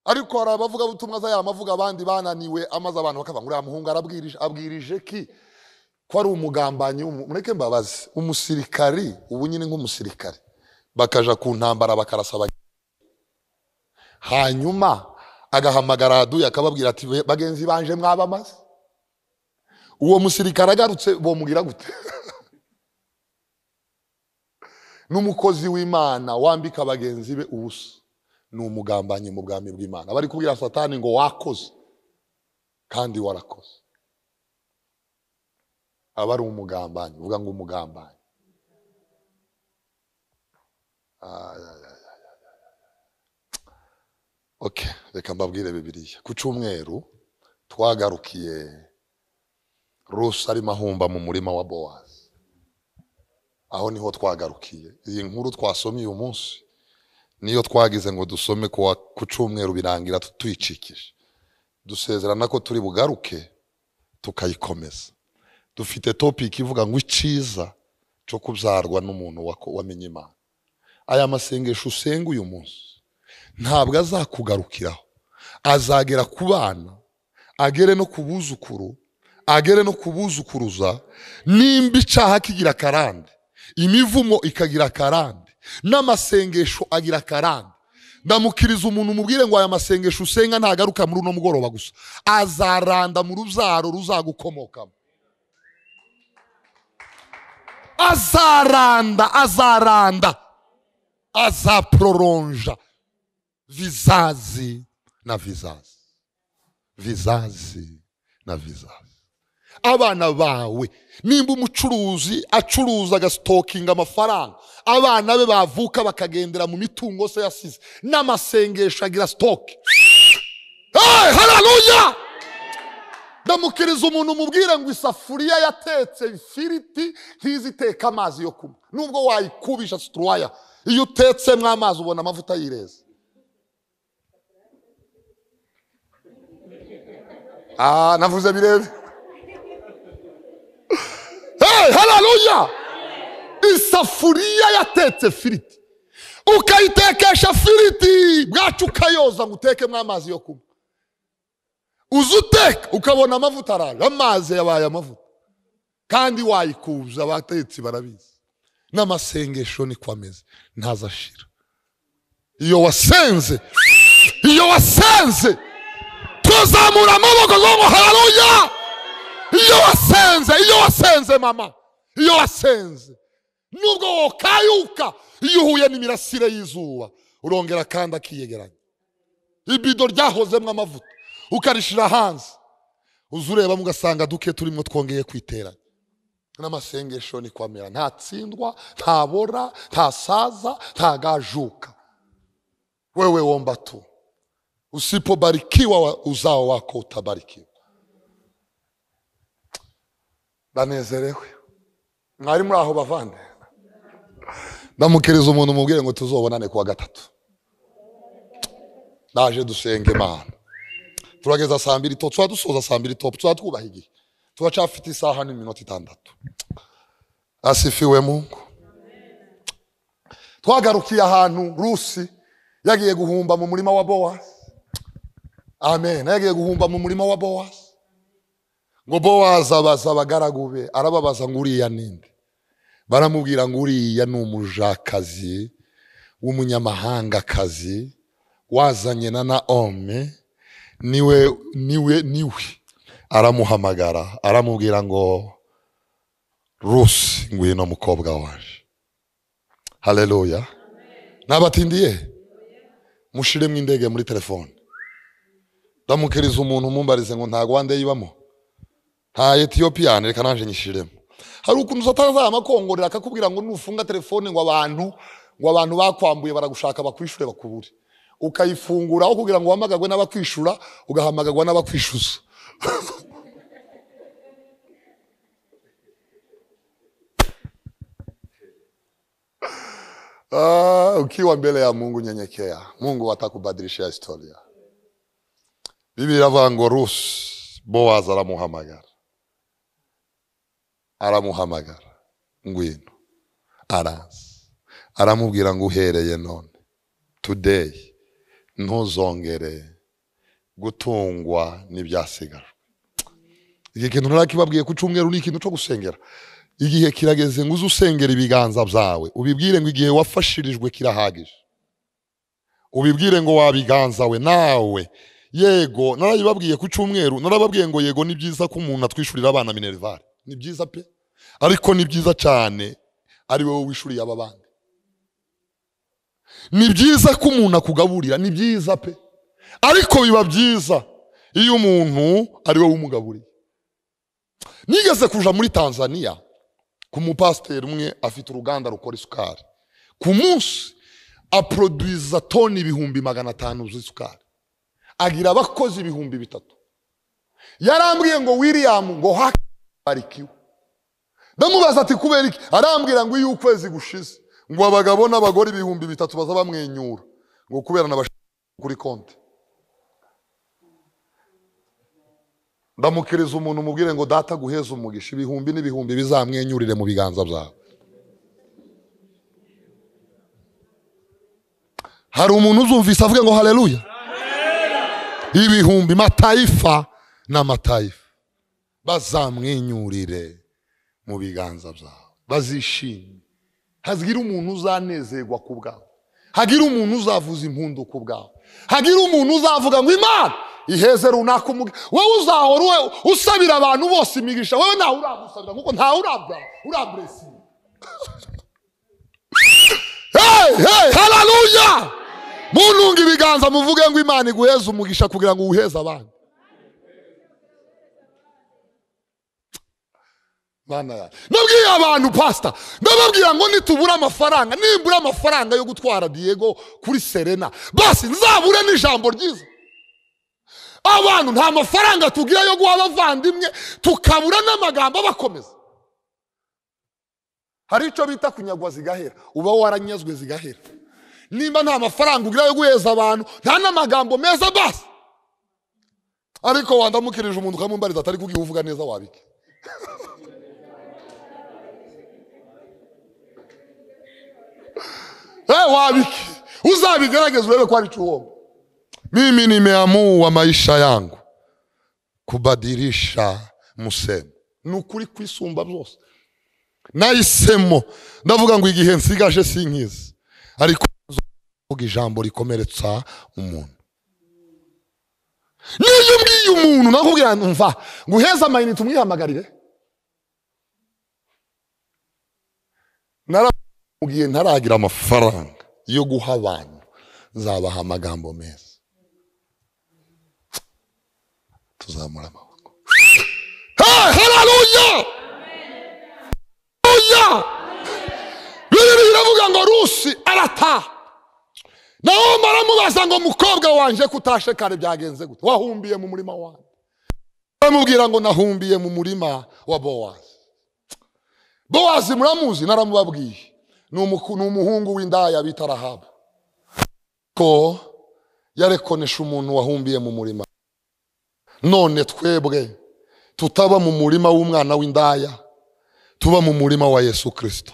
ariko hari abavuga butumwa za amavuga abandi bananiwe amaze abantu bakavuga ngo uriya muhungu arabwirije abwirije ki ko ari umugambanyi mureke mbabazi umusirikari ubu nyine nk'umusirikari bakaja ku ntambara bakarasa hanyuma agahamagara ahaduye akababwira ati bagenzi banje mwaba maze uwo musirikare agarutse bomubwira gute n'umukozi w'imana wambika bagenzi be ubusa ni umugambanyi mu bwami bw'imana bari kubwira satani ngo wakoze kandi warakoze aba ari umugambanyi uvuga ngo umugambanyi Ah, ya, ya, ya, ya, ya, ya. okay reka mbabwire bibiliya ku cyumweru twagarukiye rusi arimo ahumba mu murima wa bowazi aho niho twagarukiye iyi nkuru twasomye uyu munsi niyo twagize ngo dusome ku wa- ku cyumweru birangira tuyicikije dusezerana ko turi bugaruke tukayikomeza dufite topiki ivuga ngo icyiza cyo kubyarwa n'umuntu wako- wamenye imana aya masengesho usenga uyu munsi ntabwo azakugarukiraho azagera ku bana agere no ku buzukuru agere no ku buzukuruza nimba icyaha kigira karande imivumo ikagira karande n'amasengesho agira karande ndamukiriza umuntu umubwire ngo aya masengesho usenga ntagaruka muri uno mugoroba gusa azaranda mu rubyaro ruzagukomokamo azaranda azaranda azaproronja vizazi na vizazi vizazi na vizazi abana bawe nimba umucuruzi acuruza agasitokinga amafaranga abana be bavuka bakagendera mu mitungo se yasize n'amasengesho agira sitoke hey, hararuya ndamukiriza umuntu umubwire ngo isafuriya yatetse ifiriti ntiziteke amazi yo kunywa nubwo wayikubisha situruwaya iyo utetsemo amazi ubona amavuta y'ireza ah navuze birebe hey, hararuya isafuriya yatetse firiti ukayitekesha firiti bwacu ukayoza ngo utekemo amazi yo kunywa uza uteka ukabona amavuta araje amazi yabaye amavuta kandi wayikubuza abatetsi barabizi n'amasengesho niko ameze ntazashira iyo wasenze iyo wasenze tuzamura amaboko ngo ngo hararuya iyo wasenze iyo wasenze mama iyo wasenze nubwo wokayuka iyo uhuye n'imirasire y'izuba urongera kandi akiyegeranya ibido ryahozemo amavuta ukarishira hanze uza urebamo ugasanga duke turimo twongeye kwiteranya n'amasengesho ni kwamera ntatsindwa ntabora ntasaza ntagajuka wewe womba tu usipobarikiwa wa- uzao wako utabarikiwa banezerewe mwari muri aho bavande ndamukiriza umuntu umubwire ngo tuzobonane kuwa gatatu naje dusenge imana turageza saa mbiri to tuba dusoza saa mbiri topu tuba twubaha igihe turacafite isaha n'iminota itandatu asifiwe mungu twagarukiye ahantu rusi yagiye guhumba mu murima wa bowazi amen yagiye guhumba mu murima wa bowazi ngo bowazi abaza abagaragu be arababaza ngo uriya ninde baramubwira ngo uriya ni umujakazi w'umunyamahangakazi wazanye na naome niwe niwe niwe aramuhamagara aramubwira ngo rusi ngwino mukobwa waje haleluya nabatindiye mushiremo indege muri telefone ndamukiriza umuntu umumbarize ngo nta rwanda yibamo nta etiyopiyani reka naje nyishiremo hari ukuntu satana amakongorera akakubwira ngo nufunga telefone ngo abantu ngo abantu bakwambuye baragushaka bakwishure bakubure ukayifungura aho kugira ngo uhamagarwe n'abakwishura ugahamagarwa n'abakwishyuza Ah, ukiwa mbele ya mungu nyenyekea mungu watakubadilishia historia biblia iravuga ngo rusi bowazi aramuhamagara aramuhamagara ngwino araza aramubwira ngo uhereye none today ntuzongere gutungwa n'ibyasigaje iki kintu narakibabwiye ku cyumweru ni ikintu cyo gusengera igihe kirageze ngo uze usengera ibiganza byawe ubibwire ngo igihe wafashirijwe kirahagije ubibwire ngo wabiganzawe nawe yego narayibabwiye ku cyumweru narababwiye ngo yego ni byiza ko umuntu atwishyurira abana minerivare ni byiza pe ariko ni byiza cyane ari wowe wishuriye aba bandi ni byiza ko umuntu akugaburira ni byiza pe ariko biba byiza iyo umuntu ari wowe umugaburiye nigeze kuja muri tanzania ku mupasiteri umwe afite uruganda rukora isukari ku munsi aproduiza toni ibihumbi magana atanu z'isukari agira abakozi ibihumbi bitatu yarambwiye ngo william ngo hakarikiwe ndamubaza ati kubera iki arambwira ngo iyo ukwezi gushize ngo abagabo n'abagore ibihumbi bitatu baza bamwenyura ngo kubera na kuri konti ndamukiriza umuntu umubwire ngo data guheza umugisha ibihumbi n'ibihumbi bizamwenyurire mu biganza byawe hari umuntu uzumvise avuga ngo hareruya ibihumbi matayifa n'amatayifa bazamwenyurire mu biganza byawe bazishime hagira umuntu uzanezerwa ku bwawe hagira umuntu uzavuza impundu ku bwawe hagira umuntu uzavuga ngo imana iheze runaka umugi wowe uzahora wowe usabira abantu bose imigisha wowe ntawe urabusabira kuko ntawe urabwa uraburesinga hey, hey, haleluya muntunga ibiganza muvuge ngo imana iguheze umugisha kugira ngo uwuheze abandi Mana yanjye. nabwiye abantu pasita ndababwira ngo nitubura amafaranga nimbura amafaranga yo gutwara diego kuri serena basi nzabure n'ijambo ryiza abantu nta mafaranga tugira yo guha abavandimwe tukabura n'amagambo abakomeza hari icyo bita kunyagwa zigahera uba waranyazwe zigahera nimba nta mafaranga ugira yo guheza abantu nta n'amagambo meza basi ariko wandamukirije umuntu ukamumbariza atari kuko iyo uvuga neza wabike Eh, wabiki uzabigerageze urebe ko ari chuongo mimi nimeamua maisha yangu kubadirisha musemo ni ukuri kwisumba byose nahisemo ndavuga ngo igihe nsigaje sinkizi ariko nzovuga ijambo rikomeretsa umuntu niyo mbwiye umuntu nakubwira mva ngo uheze amayinite umwihamagarire nara gihe ntaragira amafaranga yo guha abantu nzabaha amagambo meza tuzamura amaboko hararuya hararuya bibiri biravuga ngo rusi arataha nawe baramubaza ngo mukobwa wanjye kutashe kare byagenze gute wahumbiye mu murima wanjye baramubwira ngo nahumbiye mu murima wa bowazi bowazi muramuzi naramubabwiye ni umuku- ni umuhungu w'indaya bita rahabu ko yarekonesha umuntu wahumbiye mu murima none twebwe tutaba mu murima w'umwana w'indaya tuba mu murima wa yesu kirisito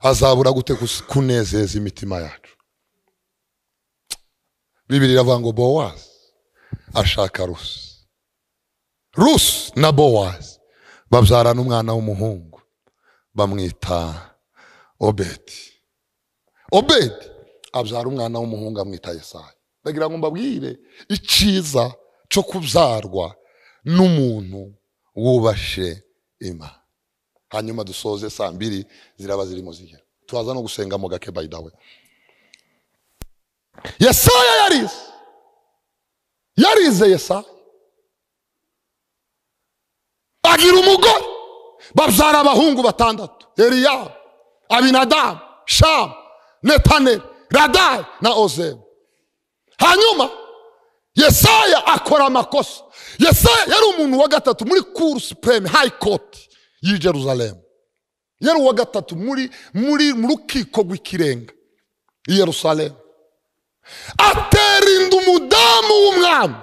azabura gute kus- kunezeza imitima yacu bibiri iravuga ngo bowazi ashaka rusi rusi na bowazi babyarana umwana w'umuhungu bamwita obedi obedi abyara umwana w'umuhungu amwita yesayi ndagira ngo mbabwire icyiza cyo kubyarwa n'umuntu wubashe imana hanyuma dusoze saa mbiri ziraba zirimo zigera tuhaza no gusenga mu gake by the way yesaya yarize yarize yesaya agira umugore babyara abahungu batandatu eliyabu abinadamu shamu netaneli radayi na ozebu hanyuma yesaya akora amakosa yesaya yari umuntu wa gatatu muri kuru supureme hayi koti y'i jerusalemu yari uwa gatatu muri muri mu rukiko rw'ikirenga i yerusalemu atera inda umudamu w'umwami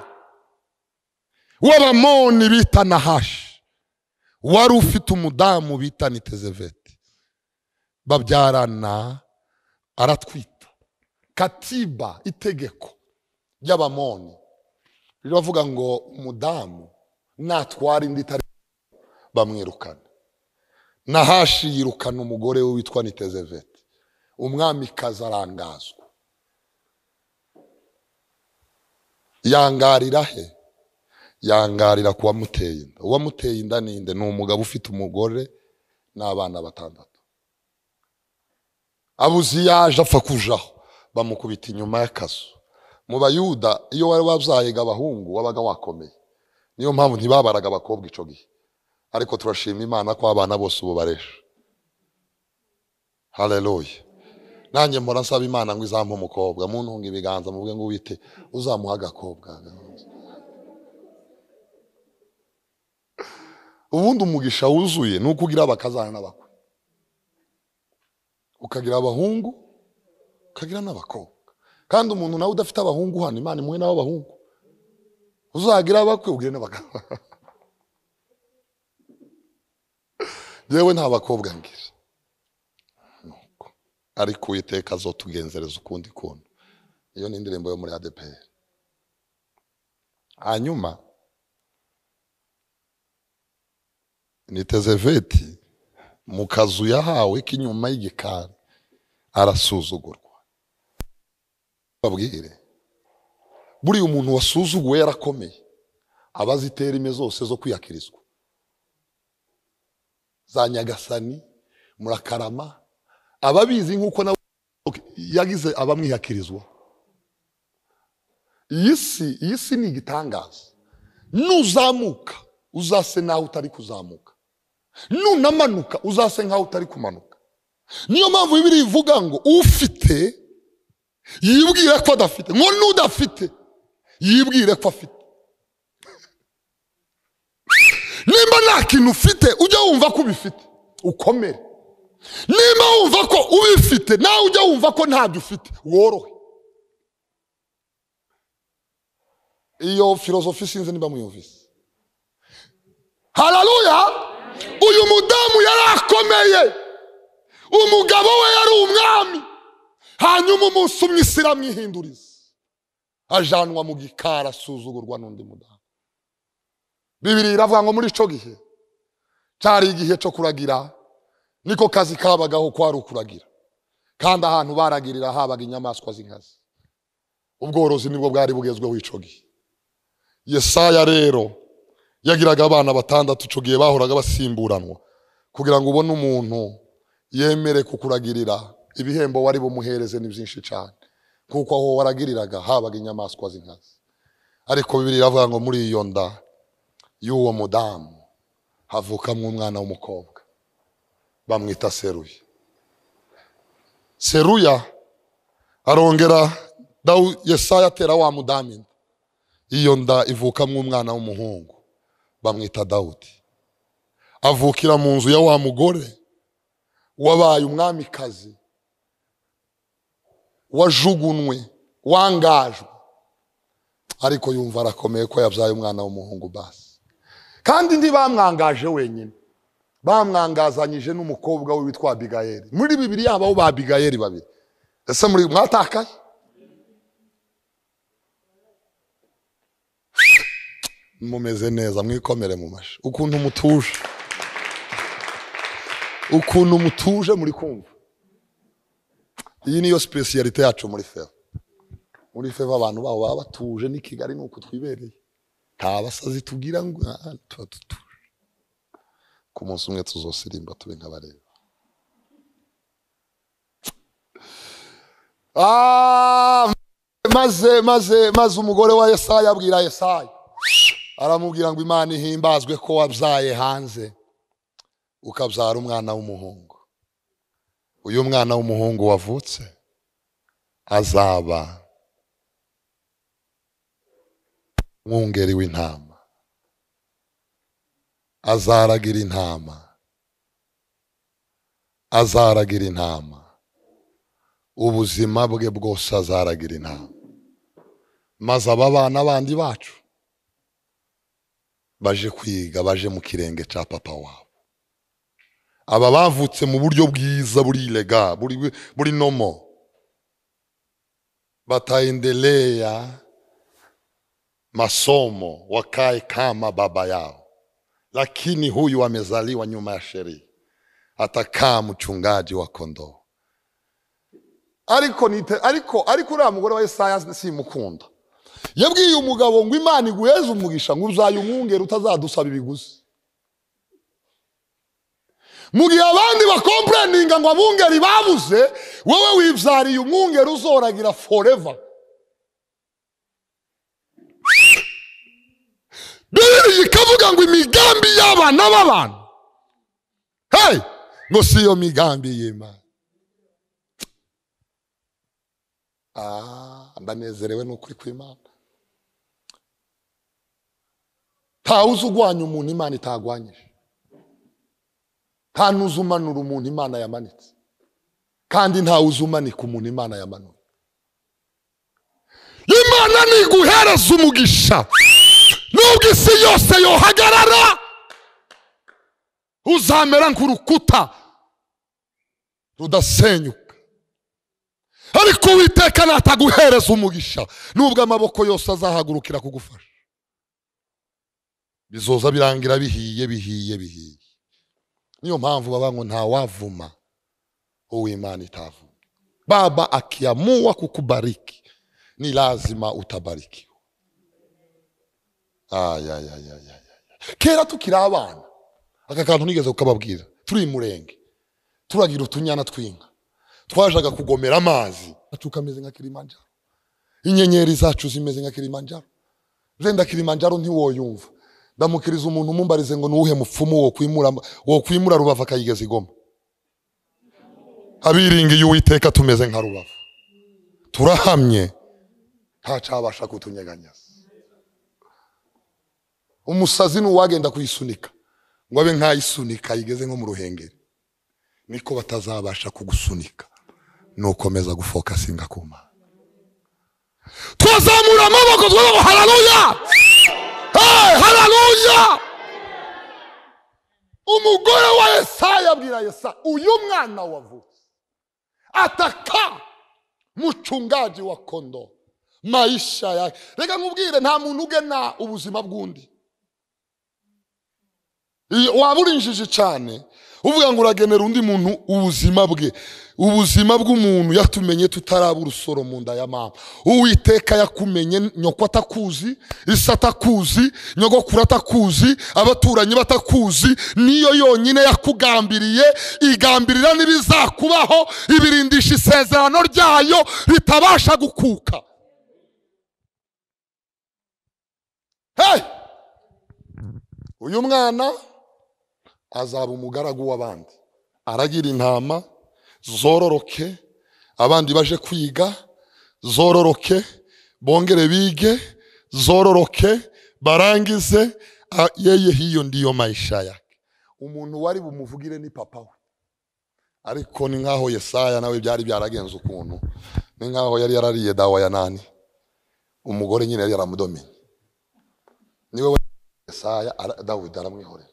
w'abamoni bita nahashi wari ufite umudamu bita nitezeveti babyarana aratwita katiba itegeko ry'abamoni riravuga ngo umudamu natwara indi itari bamwirukana nahashi yirukana umugore we witwa nitezeveti umwamikazi arangazwa yangarira he yangarira ku wamuteye inda uwamuteye inda ni inde ni umugabo ufite umugore n'abana batandatu abuze iyo aje apfa kujaho bamukubita inyuma y'akazu mu bayuda iyo wari wabyahiga abahungu wabaga wakomeye niyo mpamvu ntibabaraga abakobwa icyo gihe ariko turashima imana ko abana bose ubu baresha hareruye nanjye mpora nsaba imana ngo izampe umukobwa mu ntunga ibiganza muvuge ngo wite uzamuha agakobwa ubundi umugisha wuzuye ni uko ugira abakazana n'abakwe ukagira abahungu ukagira n'abakobwa kandi umuntu nawe udafite abahungu hano imana imuhe nawe abahungu uzagira abakwe ugire n'abagabo yewe nta bakobwa ngira Nuko. ariko uwiteka azotugenzereza ukundi kuntu iyo ni indirimbo yo muri adeperi hanyuma niteze veti mu kazu yahawe k'inyuma y'igikari arasuzugurwa babwire buriya umuntu wasuzuguwe yarakomeye aba azi iterime zose zo kwiyakirizwa za nyagasani murakarama aba abizi nk'uko nawe yagize abamwihakirizwa iyi si iyi si ni igitangaza nuzamuka uzase naho utari kuzamuka nunamanuka uzase nkaho utari kumanuka niyo mpamvu bibiri ivuga ngo ufite yibwire ko adafite ngo n'udafite yibwire ko afite nimba nta kintu ufite ujya wumva ko ubifite ukomere nimba wumva ko ubifite nawe ujya wumva ko ntabyo ufite worohe iyo filozofi sinzi niba muyumvise hararuya uyu mudamu yari akomeye umugabo we yari umwami hanyuma umunsi umwe isi iramwihinduriza ajanwa mu gikari asuzugurwa n'undi mudamu bibiri iravuga ngo muri icyo gihe cyari igihe cyo kuragira niko kazi kabagaho ko ari ukuragira kandi ahantu baragirira habaga inyamaswa z'inkazi ubworozi nibwo bwari bugezweho icyo gihe yesaya rero yagiraga abana batandatu icyo gihe bahoraga basimburanwa kugira ngo ubone umuntu yemere kukuragirira ibihembo wari bumuhereze ni byinshi cyane kuko aho waragiriraga habaga inyamaswa z'inkazi ariko bibiri iravuga ngo muri iyo nda y'uwo mudamu havukamo umwana w'umukobwa bamwita seruya seruya arongera Dawu- yesaya atera wa mudamu inda iyo nda ivukamo umwana w'umuhungu bamwita dawudi avukira mu nzu ya wa mugore wabaye umwamikazi wajugunwe wangajwe ariko yumva arakomeye ko yabyaye umwana w'umuhungu basi kandi ntibamwangaje wenyine bamwangazanyije n'umukobwa we witwa abigayeli muri bibiri habaho ba abigayeli babiri ese muri mwatakaye mumeze neza mwikomere mu mashi ukuntu mutuje ukuntu mutuje muri kumva iyi niyo spesiyalite yacu muri feva muri feva abantu babo baba batuje n'i kigali ni uko twibereye nta basazi tugira ngo "Ah, tuba dutuje ku munsi umwe tuzosirimba tube nk'abareba Ah, maze maze maze umugore wa yesaya abwira yesaya aramubwira ngo imana ihimbazwe ko wabyaye hanze ukabyara umwana w'umuhungu uyu mwana w'umuhungu wavutse azaba mwungeri w'intama azaragira intama azaragira intama ubuzima bwe bwose azaragira intama maze aba bana bandi bacu baje kwiga baje mu kirenge cya papa wabo aba bavutse mu buryo bwiza buri rega buri, buri nomo bataendelea masomo wakae kama baba yao, lakini huyu amezaliwa nyuma ya sheria, atakaa mchungaji wa kondoo. ariko nite ariko ariko uriya mugore wa yesaya simukunda yabwiye umugabo ngo imana iguheze umugisha ngo uzayumwungere utazadusaba ibiguzi mu gihe abandi bakomporaninga ngo abungeri babuze wowe wibyariye umwungeri uzoragira foreva bibiri ikavuga ngo imigambi y'abana b'abantu hey! ngo si iyo migambi y'imana Ah, ndanezerewe n'ukuri kw'imana ntawe uzi urwanya umuntu imana itagwanyije nta n'uzi umanura umuntu imana yamanitse kandi ntawe uzi umanika umuntu imana yamanuye imana ntiguhereza umugisha nubwo isi yose yohagarara uzamera nk'urukuta rudasenyuka ariko uwiteka nataguhereza umugisha nubwo amaboko yose azahagurukira kugufasha bizoza birangira bihiye bihiye bihiye niyo mpamvu baba ngo ntawavuma uwimana itavuma baba akiamua kukubariki ni lazima utabarikiwe ayayayayaya kera tukiri abana aka kantu nigeze kukababwira turi i murenge turagira utunyana tw'inka twajaga kugomera amazi acukameze nka kilimanjaro inyenyeri zacu zimeze nka kilimanjaro zenda kilimanjaro ntiwoyumva ndamukiriza umuntu umumbarize ngo nuwuhe mupfumu wokwimura wokwimura rubavu akayigeza igoma abiringiye uwiteka tumeze nka rubavu turahamye ntacabasha kutunyeganyaza umusazi ni uwagenda kuyisunika ngo abe nkayisunika ayigeze nko mu ruhengeri niko batazabasha kugusunika nukomeza gufokasinga ku mana twazamura amaboko twego hararuya Hey, haleluya umugore wa yesaya abwira yesaya uyu mwana wavutse ataka mucungaji wa kondo maisha yake reka nkubwire nta muntu ugena ubuzima bw'undi Iyo- waba urinjije cyane uvuga ngo uragenera undi muntu ubuzima bwe ubuzima bw'umuntu yatumenye tutaraba urusoro mu nda ya mama uwiteka yakumenye nyoko atakuzi isi atakuzi nyogokuru atakuzi abaturanyi batakuzi niyo yonyine yakugambiriye igambirira n'ibizakubaho ibirindisha isezerano ryayo ritabasha gukuka hey! uyu mwana azaba umugaragu w'abandi aragira intama zororoke abandi baje kwiga zororoke bongere bige zororoke barangize a- yeye hiyo ndiyo maisha yake umuntu wari bumuvugire ni papa we ariko ni nk'aho yesaya nawe byari byaragenze ukuntu ni nk'aho yari yarariye dawa ya nani umugore nyine yari yaramudomenye niwe we yesaya ara- dawidi aramwihorera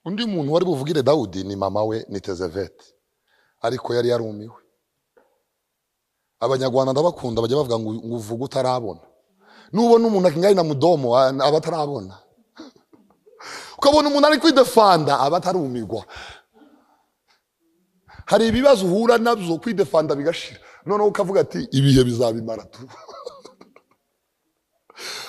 undi muntu wari buvugire dawudi ni mama we ni tezevete ariko yari yarumiwe abanyarwanda bakunda bajya bavuga ngo ngo uvuge utarabona nubona umuntu akingari na mudomo a- aba atarabona ukabona umuntu ari kwidefanda aba atarumirwa hari ibibazo uhura nabyo kwidefanda bigashira noneho ukavuga ati ibihe bizabimara tu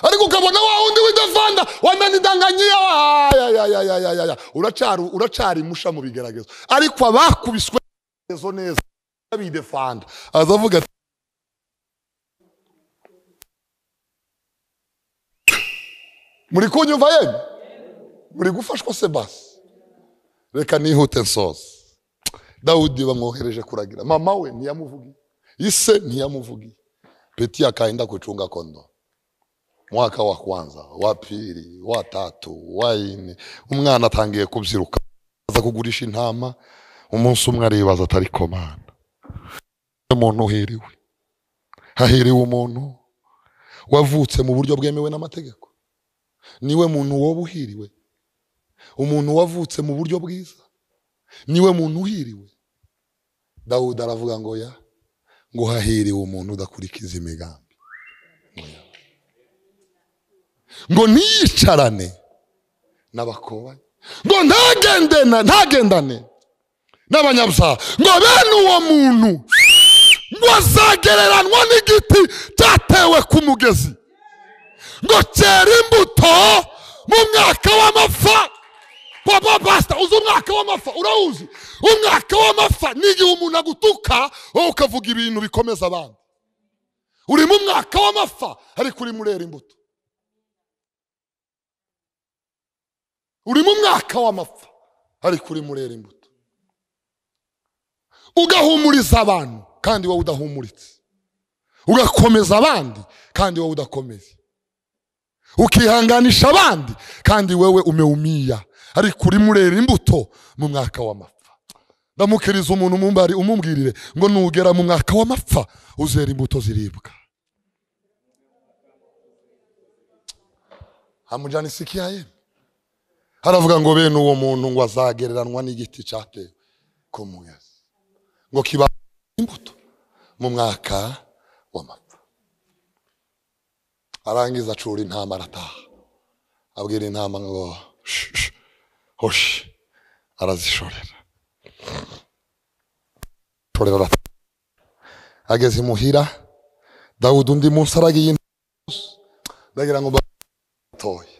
ariko ukabona wa wundi w'idavanda wananidanganyiye ayayayayayaya uracari uracari imusha mu bigeragezo ariko abakubiswe neza neza bidefanda azavuga ati muri kunyumva yemwe muri gufashwa se basi reka nihute nsoze dawudi bamwohereje kuragira mama we ntiyamuvugiye ise ntiyamuvugiye peti akaenda kucunga kondoro mwaka wa kwanza wa pili wa tatu wa ine umwana atangiye kubyiruka aza kugurisha intama umunsi umwe aribaza atari komanda umuntu uhiriwe hahiriwe umuntu wavutse mu buryo bwemewe n'amategeko niwe muntu woba uhiriwe umuntu wavutse mu buryo bwiza niwe muntu uhiriwe dawudi aravuga ngo ya ngo hahiriwe umuntu udakurikiza imigambi ngo ntiyicarane n'abakobanyi ngo ntagendane ntagendane n'abanyabyaha ngo bene uwo muntu ngo azagereranywa n'igiti cyatewe ku mugezi ngo cyera imbuto mu mwaka w'amapfa papa pasita uzi umwaka w'amapfa urawuzi umwaka w'amapfa ni igihe umuntu agutuka wowe ukavuga ibintu bikomeza abandi uri mu mwaka w'amapfa ariko urimo urera imbuto uri mu mwaka w'amapfa ariko urimo urera imbuto ugahumuriza abantu kandi wowe udahumuritse ugakomeza abandi kandi wowe udakomeye ukihanganisha abandi kandi wewe umeumia ariko urimo urera imbuto mu mwaka w'amapfa ndamukiriza umuntu umumbari umubwirire ngo nugera mu mwaka w'amapfa uzera imbuto ziribwa amujyana isiki ya yemwe haravuga ngo bene uwo muntu ngo azagereranywa n'igiti cyatewe ku muyazi ngo kiba imbuto mu mwaka w'amapfa arangiza acura intama arataha abwira intama ngo "Sh- sh- hoshi arazishorera shorera arataha ageze imuhira dawudi undi munsi aragiye intama zose. ndagira ngo mba- gatoya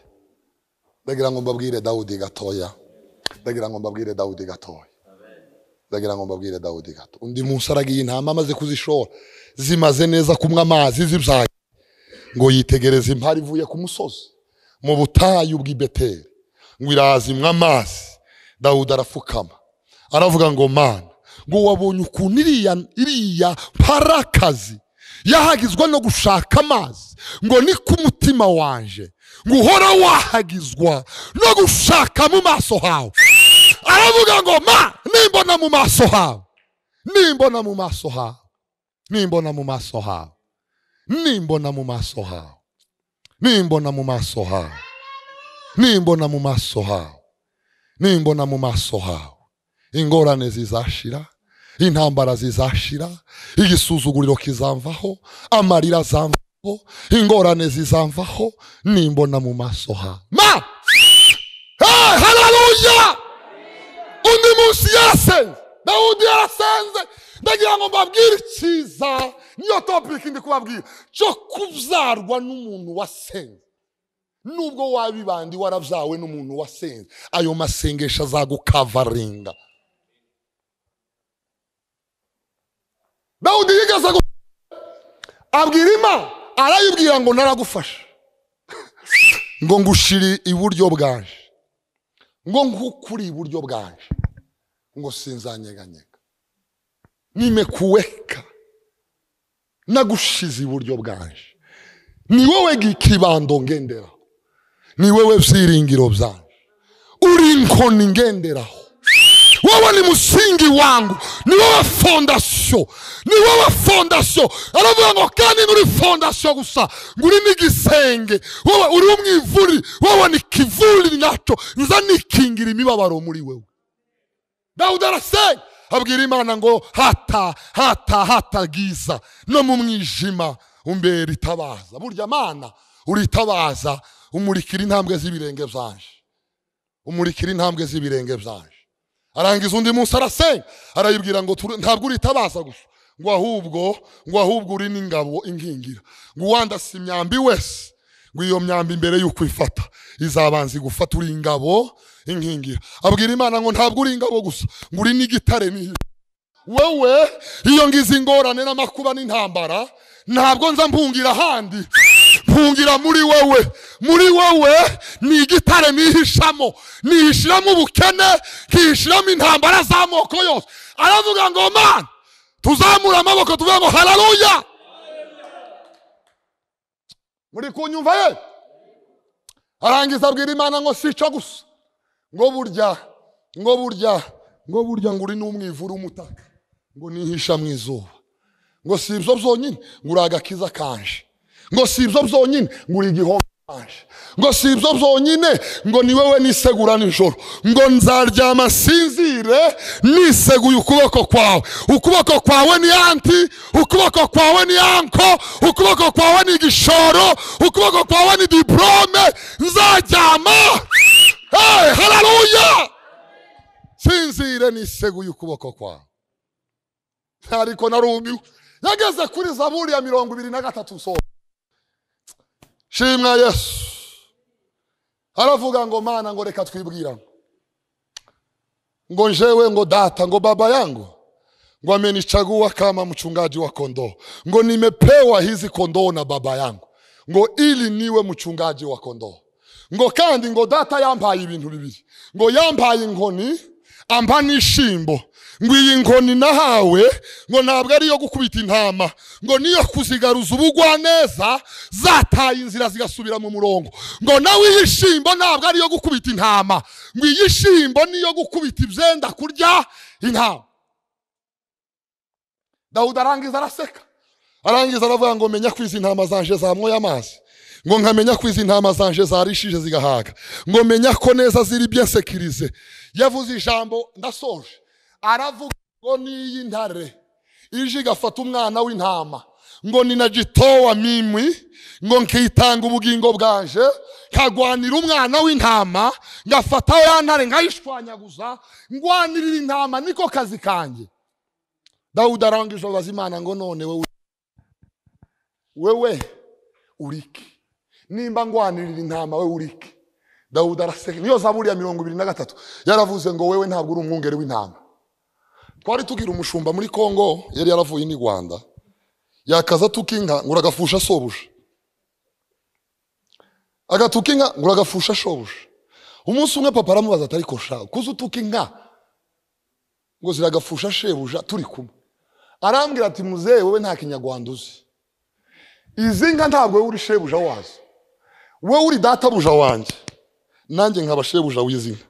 ndagira ngo mbabwire dawudi gatoya ndagira ngo mbabwire dawudi gatoya ndagira ngo mbabwire dawudi gato undi munsi aragiye intama amaze kuzishora zimaze neza kumwe amazi zibyaye ngo yitegereze impari ivuye ku musozi mu butayu bw'i beteli ngo irazimwa amazi dawudi arapfukama aravuga ngo mana ngo wabonye ukuntu iriya iriya mparakazi yahagizwa no gushaka amazi ngo ni ku mutima wanje ngo uhora wahagizwa no gushaka mu maso hawe aravuga ngo ma nimbona mu maso hawe nimbona mu maso hawe nimbona mu maso hawe nimbona mu maso hawe nimbona mu maso hawe nimbona mu maso hawe nimbona mu maso hawe ingorane zizashira intambara zizashira igisuzuguriro kizamvaho amarira azamvaho ingorane zizamvaho nimbona mu maso hawe ma hey, haleluya undi munsi yarasenze dawudi yarasenze ndagira ngo mbabwire icyiza niyo topiki ndi kubabwira cyo kubyarwa n'umuntu wasenze nubwo wabibandi warabyawe n'umuntu wasenze ayo masengesho azagukavaringa dawudi yigeze gu- abwira imana arayibwira ngo naragufasha ngo ngushiri iburyo bwaje ngo nkukuri iburyo bwaje ngo sinzanyeganyega nimekuweka nagushize iburyo bwaje ni wowe gikibando ngenderaho ni wowe byiringiro byanje uri inkoni ngenderaho wowe ni musingi wangu ni wowe fondasiyo ni wowe fondasiyo aravuga ngo kandi nuri fondasiyo gusa ngo uri n'igisenge wowe uri umwivuri wowe ni kivuri nacyo nza nikingira imibabaro muri wewe dawudi arasenga abwira imana ngo hata hata hatagiza no mu mwijima umbera itabaza burya mana uritabaza umurikira intambwe z'ibirenge byanje umurikira intambwe z'ibirenge byanje arangiza undi munsi arasenga arayibwira ngo tura- ntabwo uritabaza gusa ngo ahubwo ngo ahubwo uri n'ingabo inkingira ngo uwandasa imyambi wese ngo iyo myambi mbere y'uko ifata izabanza igufata uri ingabo inkingira abwira imana ngo ntabwo uri ingabo gusa ngo uri n'igitare n'ihirwe wewe iyo ngize ingorane n'amakuba n'intambara ntabwo nza mpungira ahandi mpungira muri wewe muri wewe ni igitare nihishamo nihishiramo ubukene nkihishiramo intambara z'amoko yose aravuga ngo mana tuzamure amaboko tuvuga ngo hararuya muri kunyumva ye arangiza abwira imana ngo sica gusa ngo burya ngo burya ngo burya ngo uri n'umwivura umutaka ngo nihisha mu izuba ngo si ibyo byonyine ngo uri agakiza kanje ngo si ibyo byonyine ngo uri igihombo kanje ngo si ibyo byonyine ngo ni wowe nisegura nijoro ngo nzaryama nsinzire niseguye ukuboko kwawe ukuboko kwawe ni anti ukuboko kwawe ni anko ukuboko kwawe ni igishoro ukuboko kwawe ni diplome nzaryama hey, haleluya sinzire niseguye ukuboko kwawe ariko narumiwe yageze kuri zaburi ya mirongo ibiri na gatatu so shimwa yesu aravuga ngo mana ngo reka twibwira ngo njewe ngo data ngo baba yangu ngo amenichagua kama mchungaji wa kondoo ngo nimepewa hizi kondoo na baba yangu ngo ili niwe mchungaji wa kondoo ngo kandi ngo data yampaye ibintu bibiri ngo yampaye inkoni ampa n'ishimbo ngo iyi nkoni nahawe ngo ntabwo ari iyo gukubita intama ngo niyo kuzigaruza ubugwaneza zataye inzira zigasubira mu murongo ngo nawe iyi shimbo ntabwo ari iyo gukubita intama ngo iyi shimbo niyo gukubita ibyenda kurya intama dawudi arangiza araseka arangiza aravuga ngo menya ko izi ntama zanje zamwoye amazi ngo nkamenya ko izi ntama zanje zarishije zigahaga ngo menya ko neza ziri byensekirize yavuze ijambo ndasoje aravuga ngo n'iyi ntare ije igafata umwana w'intama ngo ninagitowa mimwi ngo nkitanga ubugingo bwanje nkagwanira umwana w'intama ngafata ya ntare nkayishwanyaguza ngwanirira intama niko kazi kanjye dawudi arangije abaza imana ngo none wowe wewe uriki nimba ngwanirira intama we uriki dawudi araseka niyo zaburi ya mirongo ibiri na gatatu yaravuze ngo wewe ntabwo uri umwungeri w'intama twari tugira umushumba muri kongo yari yaravuye n'i rwanda yakaza atuka inka ngo uragafusha sobuja agatuka inka ngo uragafusha shobuja umunsi umwe papa aramubaza atari kosha kuza utuka inka ngo ziragafusha shebuja turi kumwe arambwira ati muzehe wowe nta kinyarwanda uzi izi nka ntabwo wowe uri shebuja wazo wowe uri databuja wanjye nanjye nkaba shebuja w'izi nka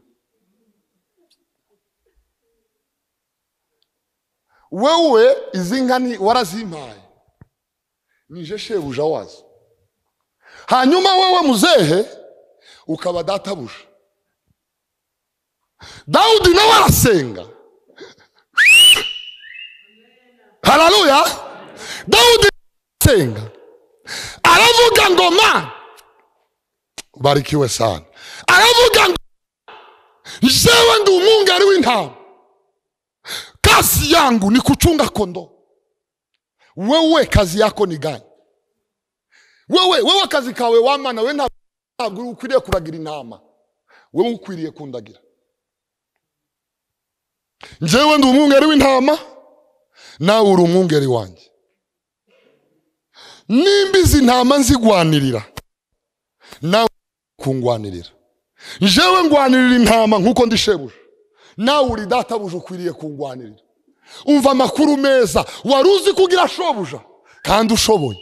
wewe izi nka ni warazimpaye nije shebuja wazo hanyuma wowe muzehe ukaba databuja dawudi nawe arasenga hararuya dawudi arasenga aravuga ngo ma barikiwe sana aravuga ngo jewe ndi umwungari w'intama kazi yangu ni kuchunga kondoo wewe kazi yako ni gani wewe wewe kazi kawe wamana we ntabwo ukwiriye kuragira intama wewe ukwiriye kundagira njyewe ndi umwungeri w'intama nawe uri umwungeri wanjye nimba izi ntama nzigwanirira nawe kungwanirira njyewe ngwanirira intama nk'uko ndishebuje nawe uri databuje ukwiriye kungwanirira umva amakuru meza wari uzi ko ugira shobuja kandi ushoboye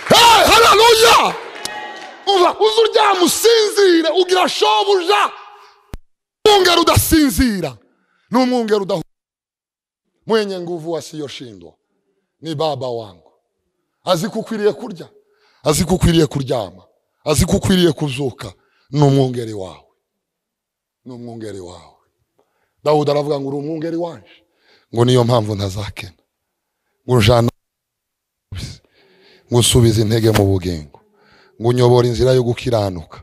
Hey, hararuya umva uze uryama usinzire ugira shobuja umwungeri udasinzira ni umwungeri udahu mwenye nguvu asiyoshindwa ni baba wangu azikukwiriye kurya azikukwiriye kuryama azikukwiriye kuzuka ni umwungeri wawe ni umwungeri wawe dawudi aravuga ngo uri umwungeri wanje ngo niyo mpamvu ntazakena ngo ujana ngo usubize intege mu bugingo ngo unyobore inzira yo gukiranuka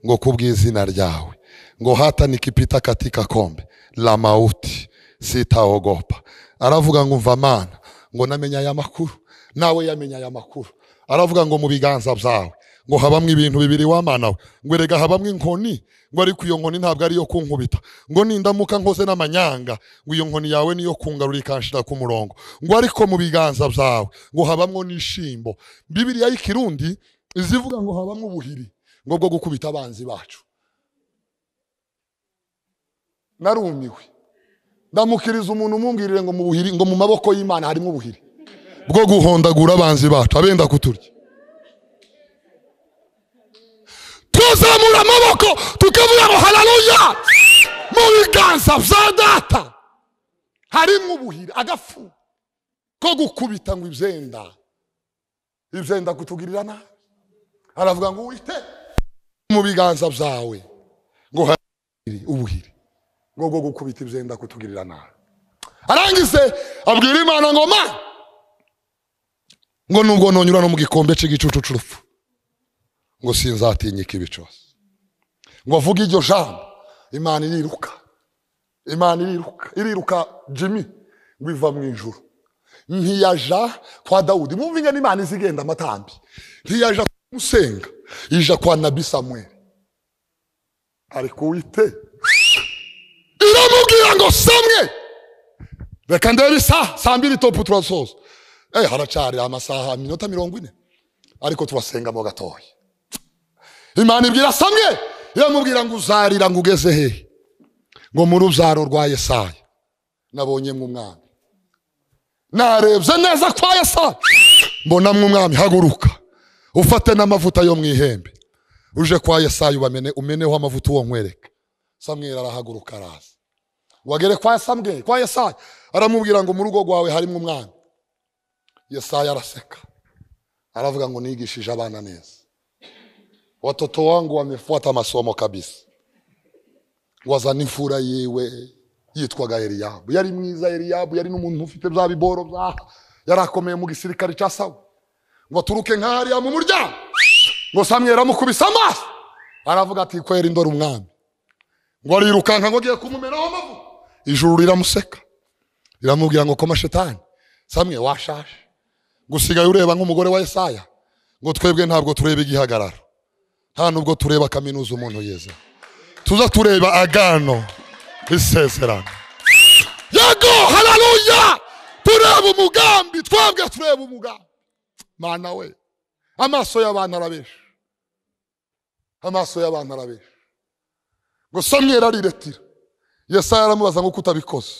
ngo kubw'izina ryawe ngo hata nikipita katika kombe la mauti sitaogopa aravuga ngo mva mana ngo namenye aya makuru nawe yamenye aya makuru aravuga ngo mu biganza byawe ngo habamwe ibintu bibiri wamanawe ngo erega habamwe inkoni ngo ariko iyo nkoni ntabwo ari iyo kunkubita ngo nindamuka nkoze n'amanyanga ngo iyo nkoni yawe niyo kungarura ikanshira ku murongo ngo ariko mu biganza byawe ngo habamwo n'ishimbo bibiriya y'ikirundi izivuga ngo habamwe ubuhiri ngo bwo gukubita abanzi bacu narumiwe ndamukiriza umuntu umubwirire ngo mu buhiri ngo mu maboko y'imana harimo ubuhiri bwo guhondagura abanzi bacu abenda kuturya tuzamura amaboko tukavuga ngo hararuya mu biganza bya data harimo ubuhiri agafu ko gukubita ngo ibyenda ibyenda kutugirira nabi aravuga ngo wite mu biganza byawe ngo hari ubuhiri ngo bwo gukubita ibyenda kutugirira nabi arangize abwira imana ngo ma ngo nubwo nonyura no mu gikombe cy'igicucu cy'urupfu ngo sinzatinyika ibi cyose ngo avuge iryo jambo imana iriruka imana iriruka iriruka jimmy ngo iva mu ijuru ntiyaja kwa dawudi mwumvinge n'imana izigenda amatambi ntiyaja kumusenga ija kwa nabi samweli ari kuwite iramubwira ngo samwe reka ndebe isaha saa mbiri topu turasoza eh haracari amasaha minota mirongo ine ariko turasenga mo gatoya imana ibwira samwe iramubwira ngo uzarira ngo ugeze hehe ngo mu rubyaro rwa yesaya nabonye mw'umwami narebye neza kwa yesaya mbona mw'umwami haguruka ufate n'amavuta yo mu ihembe uje kwa yesaya ubamene umeneho amavuta uwo nkwereka samweli arahaguruka araza wagere kwa samweli kwa yesaya aramubwira ngo mu rugo rwawe harimo umwami yesaya araseka aravuga ngo nigishije abana neza watoto wangu wamefuata masomo kabisa wazana imfura yiwe yitwaga Eliyabu yari mwiza Eliyabu yari n'umuntu ufite bya biboro bya yarakomeye mu gisirikare cya Sawa ngo aturuke nka hariya mu muryango ngo Samweli amukubise amaso aravuga ati kwera indora umwami ngo arirukanka ngo agiye kumumeraho amavuta ijuru riramuseka riramubwira ngo koma shetani Samweli washaje gusigaye ureba nk'umugore wa Yesaya ngo twebwe ntabwo tureba igihagararo nta nubwo tureba kaminuza umuntu yeza tuza tureba agano isezerano yego hararuya tureba umugambi twebwe tureba umugambi mana we amaso y'abantu arabesha amaso y'abantu arabesha ngo samweri ariretira yesaya aramubaza ngo utabikoze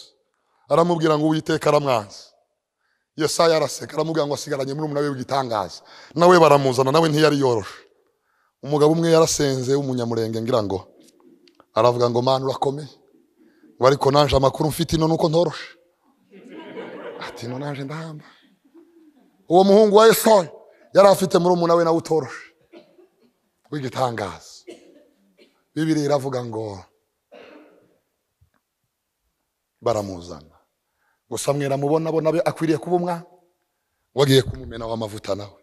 aramubwira ngo uwiteka aramwanze yesaya araseka aramubwira ngo asigaranye muri umuna we w'igitangaza nawe baramuzana nawe ntiyari yoroshe umugabo umwe yarasenze w'umunyamurenge ngira ngo aravuga ngo mana urakomeye ngo ariko nanje amakuru mfite ino nuko ntoroshe ati ino nanje ndahamba uwo muhungu wa esoni yari afite muri umuna we nawe utoroshe w'igitangaza bibiri iravuga ngo baramuzana gusa mwiramubona bo nawe akwiriye kuba umwana wagiye kumumenaho amavuta nawe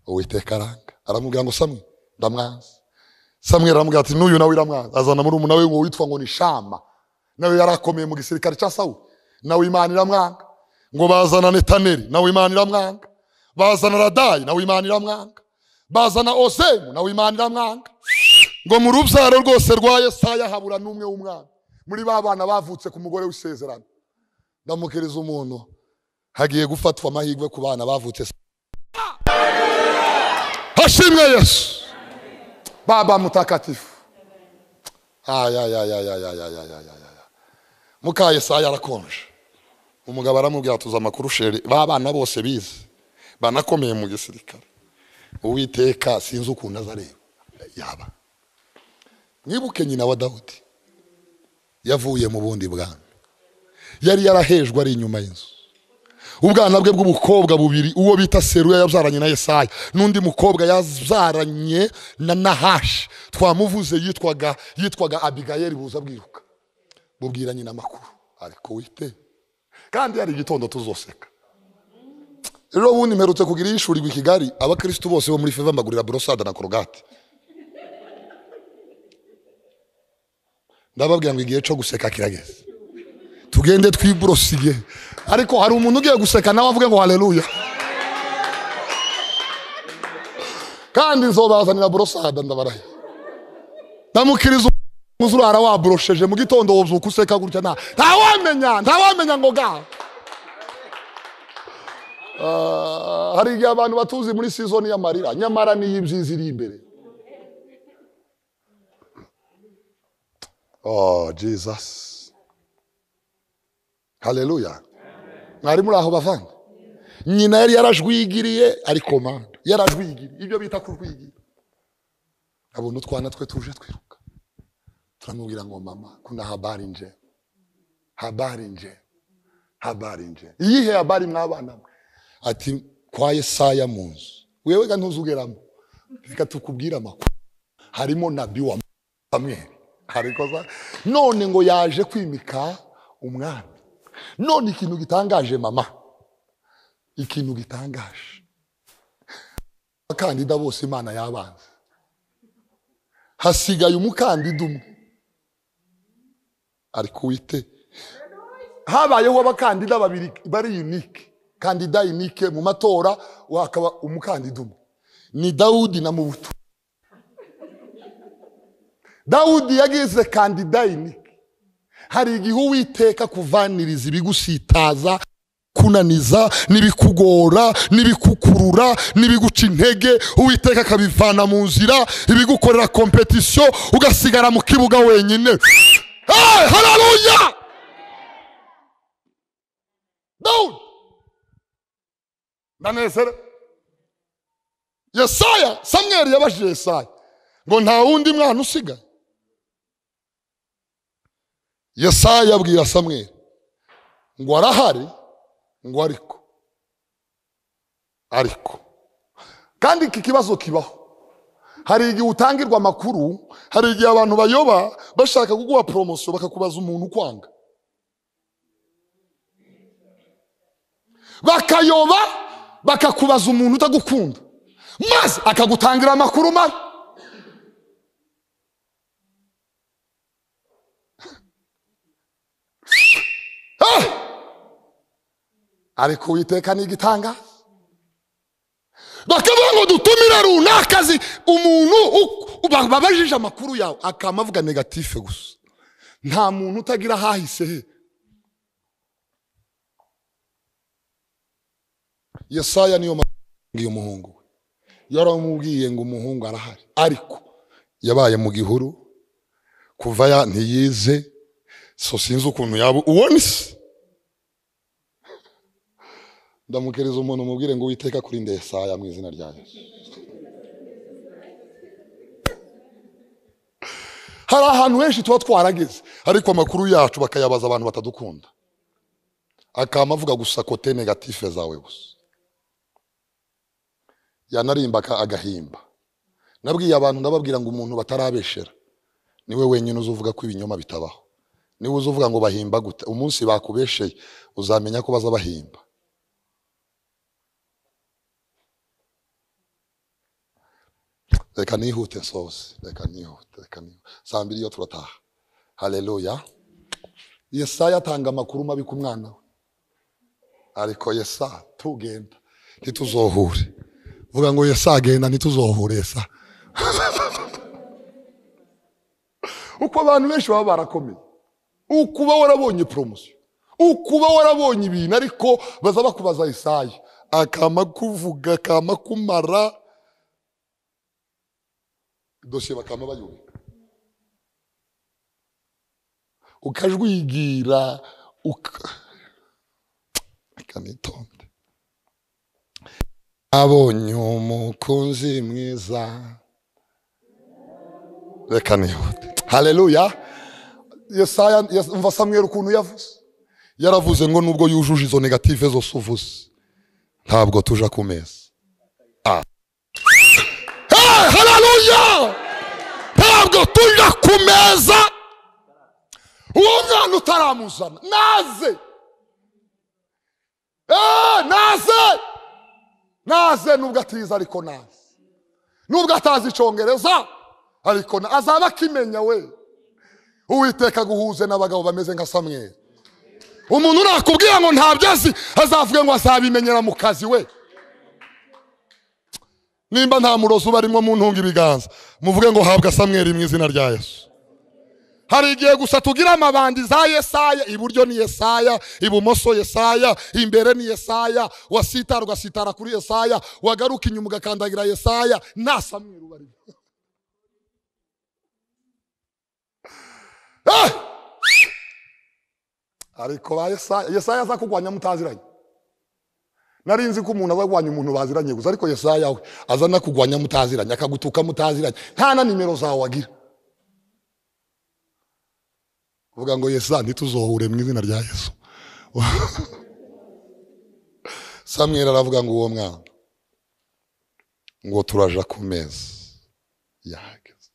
uwiteka aranga aramubwira ngo samwe ndamwanzi samweli aramubwira ati n'uyu nawe iramwanza azana muri umuntu nawe ngo witwa ngo ni shama nawe yari akomeye mu gisirikare cya sawuli nawe imana iramwanga ngo bazana netaneri nawe imana iramwanga bazana radayi nawe imana iramwanga bazana osemu nawe imana iramwanga ngo mu rubyaro rwose rwa yesaya habura n'umwe w'umwana muri ba bana bavutse ku mugore w'isezerano ndamukiriza umuntu hagiye gufatwa amahirwe ku bana bavutse hashimwe yesu Baba mtakatifu. Aya ya ya ya ya ya ya ya ya ya. Muka Yesaya arakonje. Umugabo aramubwira tuza amakuru shere babana bose bize. Banakomeye mu gisirikare. Uwiteka sinzi ukuntu azareba. Yaba. Mwibuke nyina wa Dawudi. Yavuye mu bundi bwana. Yari yarahejwe ari inyuma y'inzu. ubwana bwe bw'umukobwa bubiri uwo bita seruya yabyaranye na yesaya n'undi mukobwa yabyaranye na nahashi twamuvuze yitwaga yitwaga abigayeli buza bwiruka bubwira nyina amakuru ariko wite kandi hari igitondo tuzoseka rero ubundi mperutse kugira iyishurirwa i kigali abakirisitu bose bo muri feva mbagurira borosada na korogate ndababwira ngo igihe cyo guseka kirageze tugende twiborosiye ariko hari umuntu ugiye guseka nawe avuge ngo hareruya kandi nzobazanira borosada ndabaraye ndamukiriza umuzuru warawaborosheje mu gitondo wozuka useka gutya nta ntawamenya ntawamenya ngo ga hari igihe abantu batuzi muri sizoni y'amarira nyamara niyo ibyiza iri imbere oh jesus haleluya mwari muri aho bavanga nyina yari yarajwigiriye ariko manda yarajwigiriye ibyo bita kurwigira abona utwana twe tuje twiruka turamubwira ngo mama kuna habari nje habari nje habari nje iyihe habari mwabana mwe ati kwa yesaya mu nzu wewe ga ntuzugeramo reka tukubwire amakuru harimo nabi wa samweli hariko za- none ngo yaje kwimika umwami none ikintu gitangaje mama ikintu gitangaje abakandida bose imana yabanze hasigaye umukandida umwe ariko wite habayeho abakandida babiri bari unike kandida inike mu matora wakaba umukandida umwe ni dawudi na mubuto dawudi yagize kandida inike hari igihe uwiteka kuvaniriza ibigusitaza kunaniza n'ibikugora n'ibikukurura n'ibiguca intege uwiteka akabivana mu nzira ibigukorera kompetisiyo ugasigara mu kibuga wenyine hey, hararuya dawudi ndanezere yesaya samweri yabajije yesaya ngo nta wundi mwana usigaye yesaya abwira samweri ngo arahari ngo ariko ariko kandi iki kibazo kibaho hari igihe utangirwa amakuru hari igihe abantu bayoba bashaka kuguha poromosiyo bakakubaza umuntu ukwanga bakayoba bakakubaza umuntu utagukunda maze akagutangira amakuru mabi Ah! ariko uwiteka ni igitangaza bakavuga ngo dutumire runaka azi umuntu u- ba- babajije amakuru yawe akaba avuga negatife gusa nta muntu utagira ahahise he yesaya niyo mpamvu iyo muhungu we yaramubwiye ngo umuhungu arahari ariko yabaye mu gihuru kuva ya ntiyize so sinzi ukuntu yaba ubona isi ndamukereza umuntu umubwire ngo witeka kuri ndesaya mu izina rya yesu hari ahantu henshi tuba twarageze ariko amakuru yacu bakayabaza abantu batadukunda akaba avuga gusa kote negatife zawe gusa yanarimba aka- agahimba nabwiye abantu ndababwira ngo umuntu batarabeshera niwe wenyine uzuvuga ko ibinyoma bitabaho niwe uzuvuga ngo bahimba gute umunsi bakubesheye uzamenya ko baza bahimba reka nihute sosi reka nihute reka nihute saa mbiri iyo turataha haleluya yesaya atanga amakuru mabi ku mwana we ariko yesa tugenda ntituzohure vuga ngo yesa agenda ntituzohure yesa uko abantu benshi baba barakomeye ukuba warabonye poromosiyo ukuba warabonye ibintu ariko baza bakubaza yesaya akama kuvuga akama kumara dosiye bakama bayubika ukajwigira uka reka nitonde abonye umukunzi mwiza reka nihute haleluya yesaya yes- umva samweri ukuntu yavuze yaravuze ngo nubwo yujuje izo negative zose uvuze ntabwo tuja ku meza Hey, haleluya ntabwo tujya ku meza uwo mwana utaramuzana naze Eh, naze naze nubwo atiza ariko naze nubwo atazi icongereza ariko na- azaba akimenya we uwiteka aguhuze n'abagabo bameze nka samweri umuntu nakubwira ngo ntabyo azi azavuga ngo azabimenyera mu kazi we nimba nta murozi uba arimo muntunga ibiganza muvuge ngo habwa samweri mu izina rya yesu hari igihe gusa tugira amabandi za yesaya iburyo ni yesaya ibumoso yesaya imbere ni yesaya wasitara ugasitara kuri yesaya wagaruka inyuma ugakandagira yesaya nta samweri uba arimo Eh! ariko ba yesaya yesaya aza kurwanya mutaziranye nari nzi ko umuntu aza kurwanya umuntu baziranye gusa ariko yesaya we aza anakugwanya mutaziranye akagutuka mutaziranye nta na nimero zawe agira uvuga ngo yesa ntituzohure mu izina rya yesu samweri aravuga ngo uwo mwana ngo turaja ku meza yahageze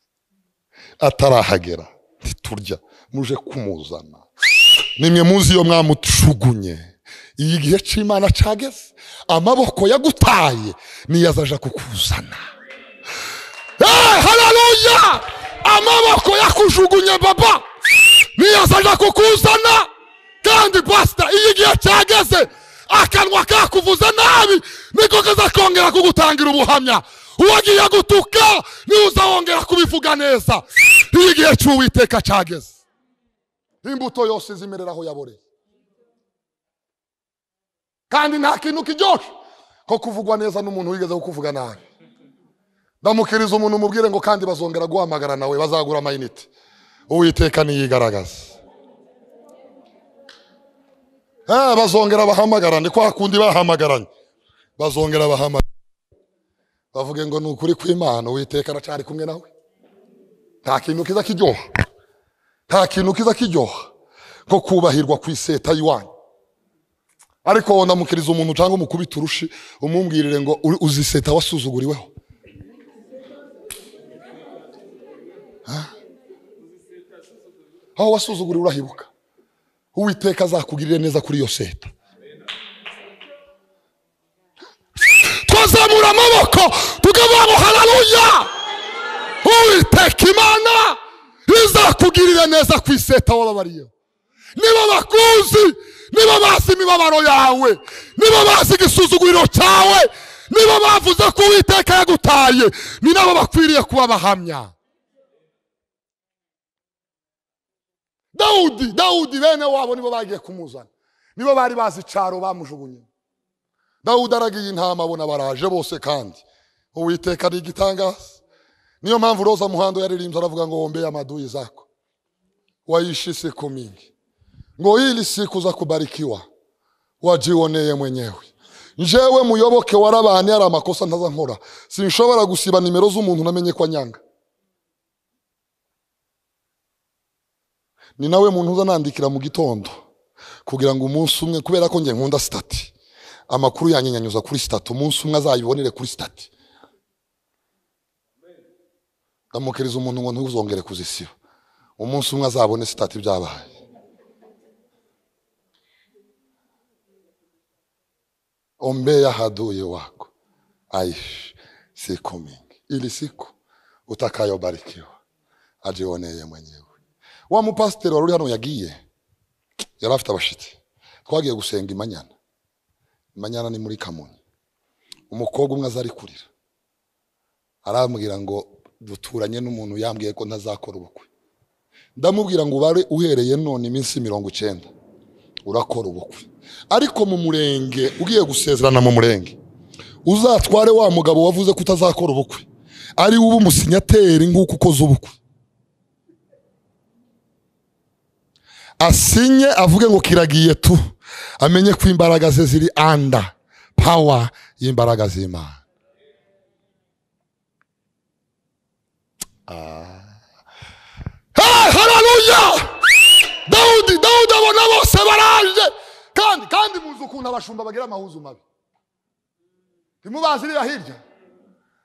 atarahagera ntiturya muje kumuzana nimwe muzi iyo mwamucugunye iyi gihe cy'imana cageze amaboko yagutaye niyo azaja kukuzana Eh, haleluya amaboko yakujugunye baba niyo azaja kukuzana kandi pasita iyi gihe cyageze akanwa kakuvuze nabi niko kazakongera kugutangira ubuhamya uwagiye gutuka niwe uzawongera kubivuga neza iyo igihe cy'uwiteka cyageze imbuto yose izimerera aho yaboreye kandi nta kintu kiryoshye ko kuvugwa neza n'umuntu wigeze kukuvuga nabi ndamukiriza umuntu umubwire ngo kandi bazongera guhamagara nawe bazagura amayinite uwiteka niyigaragaza Eh, bazongera bahamagarane kwa kundi bahamagaranye bazongera bahamagara bavuge ngo ni ukuri kw'imana uwiteka aracari kumwe nawe nta kintu kiza kiryoha nta kintu kiza kiryoha nko kubahirwa ku iseta y'iwanyu ariko ndamukiriza umuntu cyangwa umukubita urushi umubwirire ngo "Uri- uzi iseta wasuzuguriweho aho wasuzuguriwe urahibuka uwiteka azakugirire neza kuri iyo seta twazamura amaboko tukavuga ngo hararuya uwiteka imana izakugirire neza ku iseta wababariyeho niba bakuzi niba bazi imibabaro yawe niba bazi igisuzuguriro cyawe niba bavuze ko uwiteka yagutaye ni nabo bakwiriye kuba abahamya dawudi dawudi bene wabo nibo bagiye kumuzana nibo bari bazi icaro bamujugunye dawudi aragiye intama abona baraje bose kandi uwiteka ni igitangaza niyo mpamvu roza muhando yaririmbye aravuga ngo wombeye amaduyi zako waishi siku mingi ngo ili siku za kubarikiwa wajioneye mwenyewe njewe muyoboke warabane hari amakosa ntaza nkora sinshobora gusiba nimero z'umuntu namenye ko anyanga ni nawe muntu uza nandikira mu gitondo kugira ngo umunsi umwe kubera ko njye nkunda sitati amakuru yanjye nyanyuza kuri sitati umunsi umwe azayibonere kuri sitati ndamukiriza umuntu ngo ntuzongere kuzisiba umunsi umwe azabone sitati byabaye ombeye ahaduye wako aishi siku mingi ili siku utakayobarikiwa ajioneye mwenyewe wa mupasiteri wari uri hano yagiye yari afite abashitsi twagiye gusenga imanyana imanyana ni muri kamonyi umukobwa umwe aza ari kurira arambwira ngo duturanye n'umuntu yambwiye ko ntazakora ubukwe ndamubwira ngo ubare uhereye none iminsi mirongo icyenda urakora ubukwe ariko mu murenge ugiye gusezerana mu murenge uzatware wa mugabo wavuze ko utazakora ubukwe ari we uba umusinyateri nk'uko ukoze ubukwe asinye avuge ngo kiragiye tu amenye ko imbaraga ze ziri anda pawa y'imbaraga z'imana Ah, haleluya dawudi dawudi abona bose baraje kandi kandi muzi ukuntu abashumba bagira amahuzu mabi ntimubazirira hirya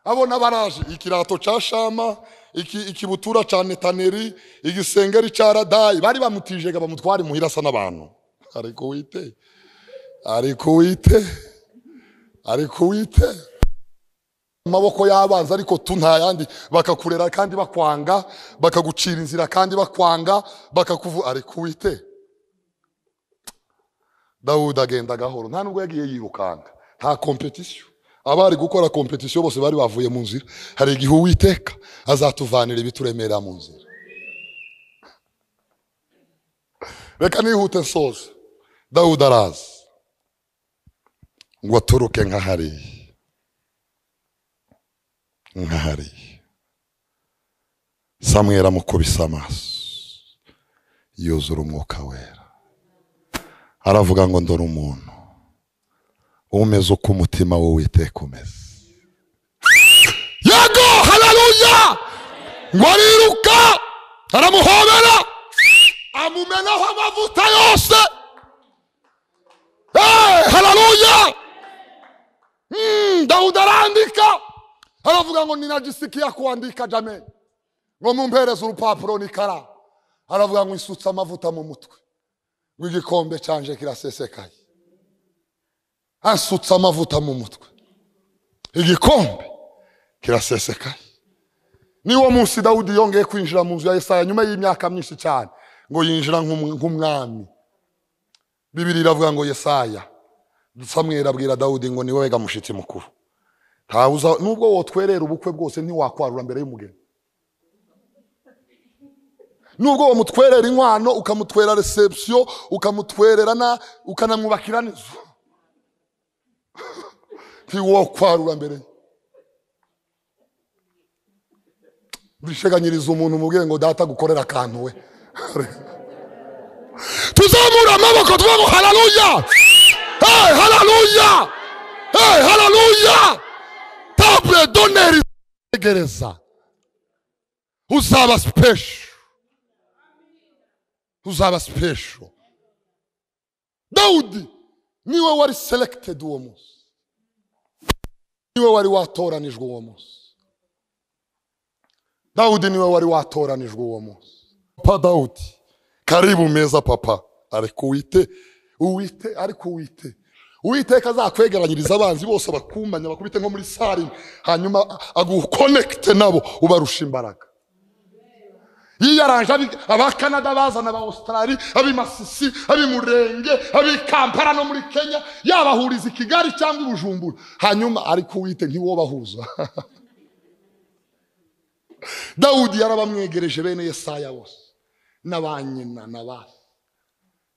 abona baraje ikirato cya shama iki- ikibutura cya netaneri igisengeri cya radayi bari bamutijega bamutwara imuhira asa n'abantu ariko wite ariko wite ariko wite amaboko y'abanzi ariko tu nta yandi bakakurera kandi bakwanga bakagucira inzira kandi bakwanga bakakuvu ariko wite dawudi agenda gahoro nta nubwo yagiye yirukanga nta kompetisiyo abari gukora kompetisiyo bose bari bavuye mu nzira hari igihe uwiteka azatuvanira ibituremerera mu nzira reka nihute nsoza dawudi araza ngo aturuke nka hariya nka hariya samweli amukubise amaso yuzura umwuka wera aravuga ngo ndora umuntu umeze uko umutima w'uwiteka umeze yego haleluya ngo ariruka aramuhobera amumenaho amavuta yose Eh, haleluya Mm, dawudi arandika aravuga ngo ninajisikia kuandika jameni ngo mumpereze urupapuro n'ikaramu aravuga ngo isutse amavuta mu mutwe ngo igikombe cyanje kirasesekaye asutse amavuta mu mutwe igikombe kirasesekaye niwo munsi dawudi yongeye kwinjira mu nzu ya yesaya nyuma y'imyaka myinshi cyane ngo yinjira nk'um- nk'umwami bibiri iravuga ngo yesaya samweri abwira dawudi ngo ni wowe gamushitsi mukuru ntawe uza nubwo wotwerera ubukwe bwose ntiwakwarura mbere y'umugeni nubwo wamutwerera inkwano ukamutwerera reception ukamutwerera na ukanamwubakira n'inzu ntiwakwarura mbere ye bisheganyiriza umuntu umubwiye ngo data gukorera akantu we tuzamura amaboko tuvuge ngo hararuya hey hararuya hey hararuya tabure doneri igereza uzaba sipesho uzaba sipesho dawudi niwe wari selekitedi uwo munsi niwe wari watoranijwe uwo munsi dawudi niwe wari watoranijwe uwo munsi papa dawudi karibu meza papa ariko uwite uwite ariko uwite uwiteka azakwegeranyiriza abanzi bose bakumbanya bakubite nko muri sare hanyuma agukonekite nabo ubarusha imbaraga yiyaranje abi- abakanada bazana aba australi abimasisi abimurenge abikampara no muri kenya yabahuriza i kigali cyangwa i bujumbura hanyuma ariko uwite ntiwobahuza dawudi yarabamwegereje bene yesaya bose n'abanyina na ba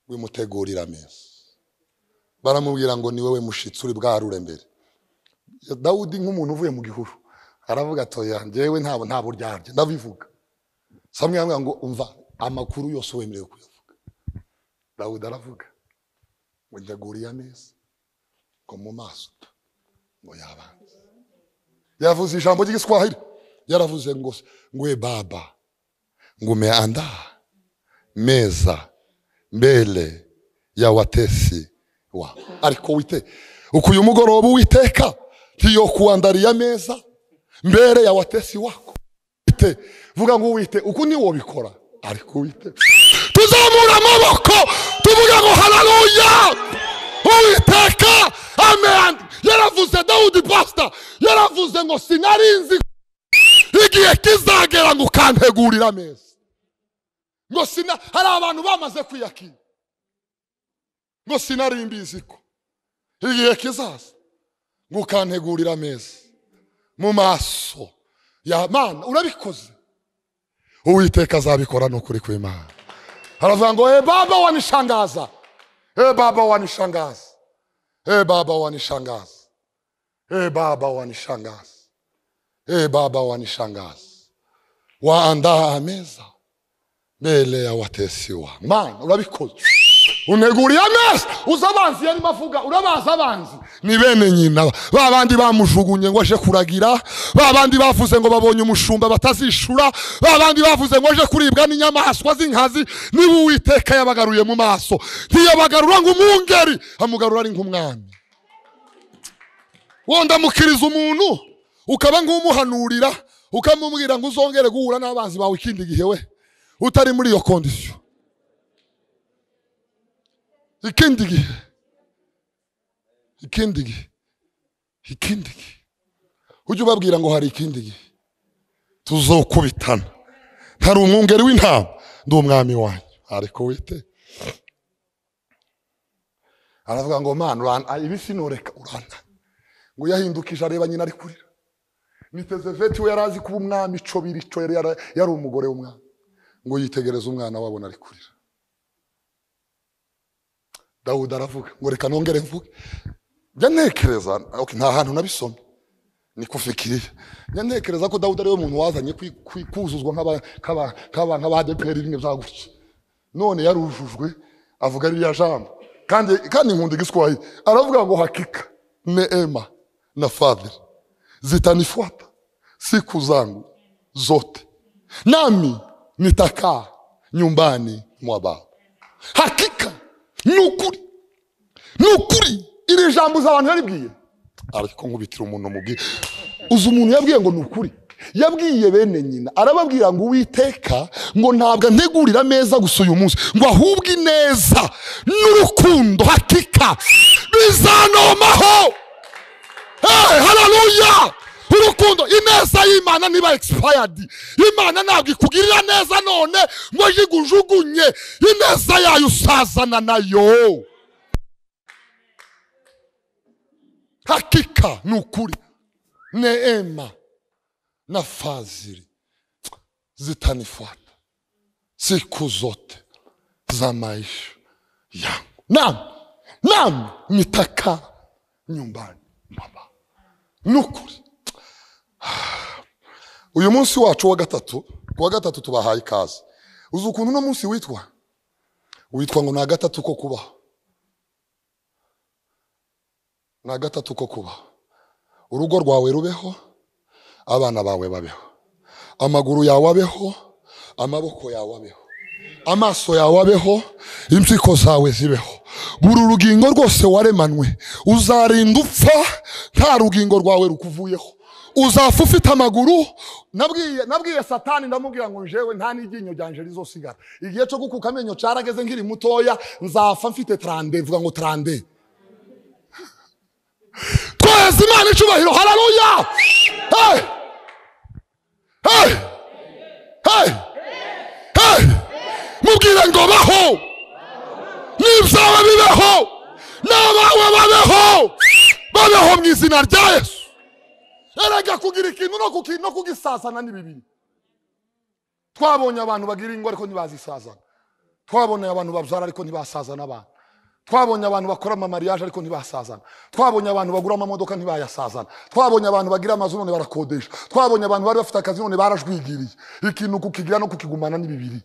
we mutegurira ameza baramubwira ngo ni wowe mushitsi uri bwarure mbere dawudi nk'umuntu uvuye mu gihuru aravuga atoya njyewe ntabwo ntabwo ryarye ndabivuga samwe yambwira ngo umva amakuru yose wemerewe kuyavuga dawudi aravuga ngo nteguriye ameza ngo mu maso ngo yabanze yavuze ijambo ry'igiswahili yaravuze ngo ngwe baba ngumeandaa meza mbele ya watesi wa ariko wite uko uyu mugoroba uwiteka ntiyokuandariye ameza mbere ya watesi wako wite vuga ngo wite uku niwobikora ariko wite tuzamura amaboko tuvuga ngo hararuya uwiteka amen yaravuze dawudi pasita yaravuze ngo sinarinzi igihe kizagera ngo ukantegurira ameza ngo sina hari abantu bamaze kwiyakira ngo sinari mbizi ko igihe kizaza ngo ukantegurira ameza mu maso ya mana urabikoze uwiteka azabikora ni ukuri kw'imana aravuga ngo e baba wanishangaza e baba wanishangaza e baba wanishangaza e baba wanishangaza e baba wanishangaza waandaa ameza mbele ya watesi wa mana urabikoze uneguriye ameza uzi abanzi yarimo avuga urabazi abanzi ni bene nyina ba bandi bamujugunye ngo aje kuragira ba bandi bavuze ngo babonye umushumba batazishura ba bandi bavuze ngo aje kuribwa n'inyamaswa z'inkazi niba uwiteka yabagaruye mu maso ntiyabagarura ngo umwungeri amugarura ari nk'umwami wondamukiriza umuntu ukaba nk'umuhanurira ukamubwira ngo uzongere guhura n'abanzi bawe ikindi gihe we utari muri iyo kondisiyo ikindi gihe ikindi gihe ikindi gihe ujye ubabwira ngo hari ikindi gihe tuzokubitana ntari umwungeri w'intama ndi umwami wanyu ariko wite aravuga ngo mana urana ah, ibi sinureka urana ngo yahindukije areba nyina ari kurira niteze veti we yari azi kuba umwami ico biri ico yari yara- yari umugore w'umwami ngo yitegereze umwana wabona ari kurira dawudi aravuga ngo reka nongere mvuge njya ntekereza okay, nta hantu nabisomye ni kufikiriye njya ntekereza ko dawudi ariwe muntu wazanye kwi- kwi- kuzuzwa nk'aba- nk'aba- nk'aba- nk'abadeperi rimwe bya gutya none yarujujwe avuga ririya jambo kandi kandi nkunda igiswahili aravuga ngo hakika neema na fadhili zitanifuata siku zangu zote nami nitakaa nyumbani mwa baba hakika ni ukuri ni ukuri iri jambo uzi abantu yaribwiye ariko nkubitira umuntu mubwiye uzi umuntu yabwiye ngo ni ukuri yabwiye bene nyina arababwira ngo uwiteka ngo ntabwo antegurira ameza gusa uyu munsi ngo ahubwe ineza n'urukundo hakika bizanomaho Hey, haleluya urukundo ineza y'imana niba expired imana ntabwo ikugirira neza none ngo yigujugunye ineza yayo usazana nayo hakika ni ukuri neema na fadhili zitanifuata siku zote za maisha yangu nam nam nitakaa nyumbani mwa Baba ni ukuri uyu munsi wacu wa gatatu ku wa gatatu tubahaye ikaze uzi ukuntu uno munsi witwa witwa ngo ni agatatu ko kubaho ni agatatu ko kubaho urugo rwawe rubeho abana bawe babeho amaguru yawe abeho amaboko yawe abeho amaso yawe abeho impyiko zawe zibeho buri urugingo rwose waremanwe uzarinda upfa nta rugingo rwawe rukuvuyeho uzapfa ufite amaguru nabwiye nabwiye satani ndamubwira ngo njewe nta n'iryinyo ryanje rizosigara igihe cyo gukuka amenyo cyarageze nkiri mutoya nzapfa mfite tarande vuga ngo tarande twaheze imana icubahiro hararuya hey! hey! hey! hey! mubwire ngo baho n'ibyawe bibeho n'abawe babeho babeho mu izina rya yesu erega kugira ikintu no kuki- no kugisazana ni bibiri twabonye abantu bagira ingo ariko ntibazisazana twabonye abantu babyara ariko ntibasazana abana twabonye abantu bakora amamariyaje ariko ntibasazana twabonye abantu bagura amamodoka ntibayasazana twabonye abantu bagira amazu none barakodesha twabonye abantu bari bafite akazi none barajwigiriye ikintu kukigira no kukigumana ni bibiri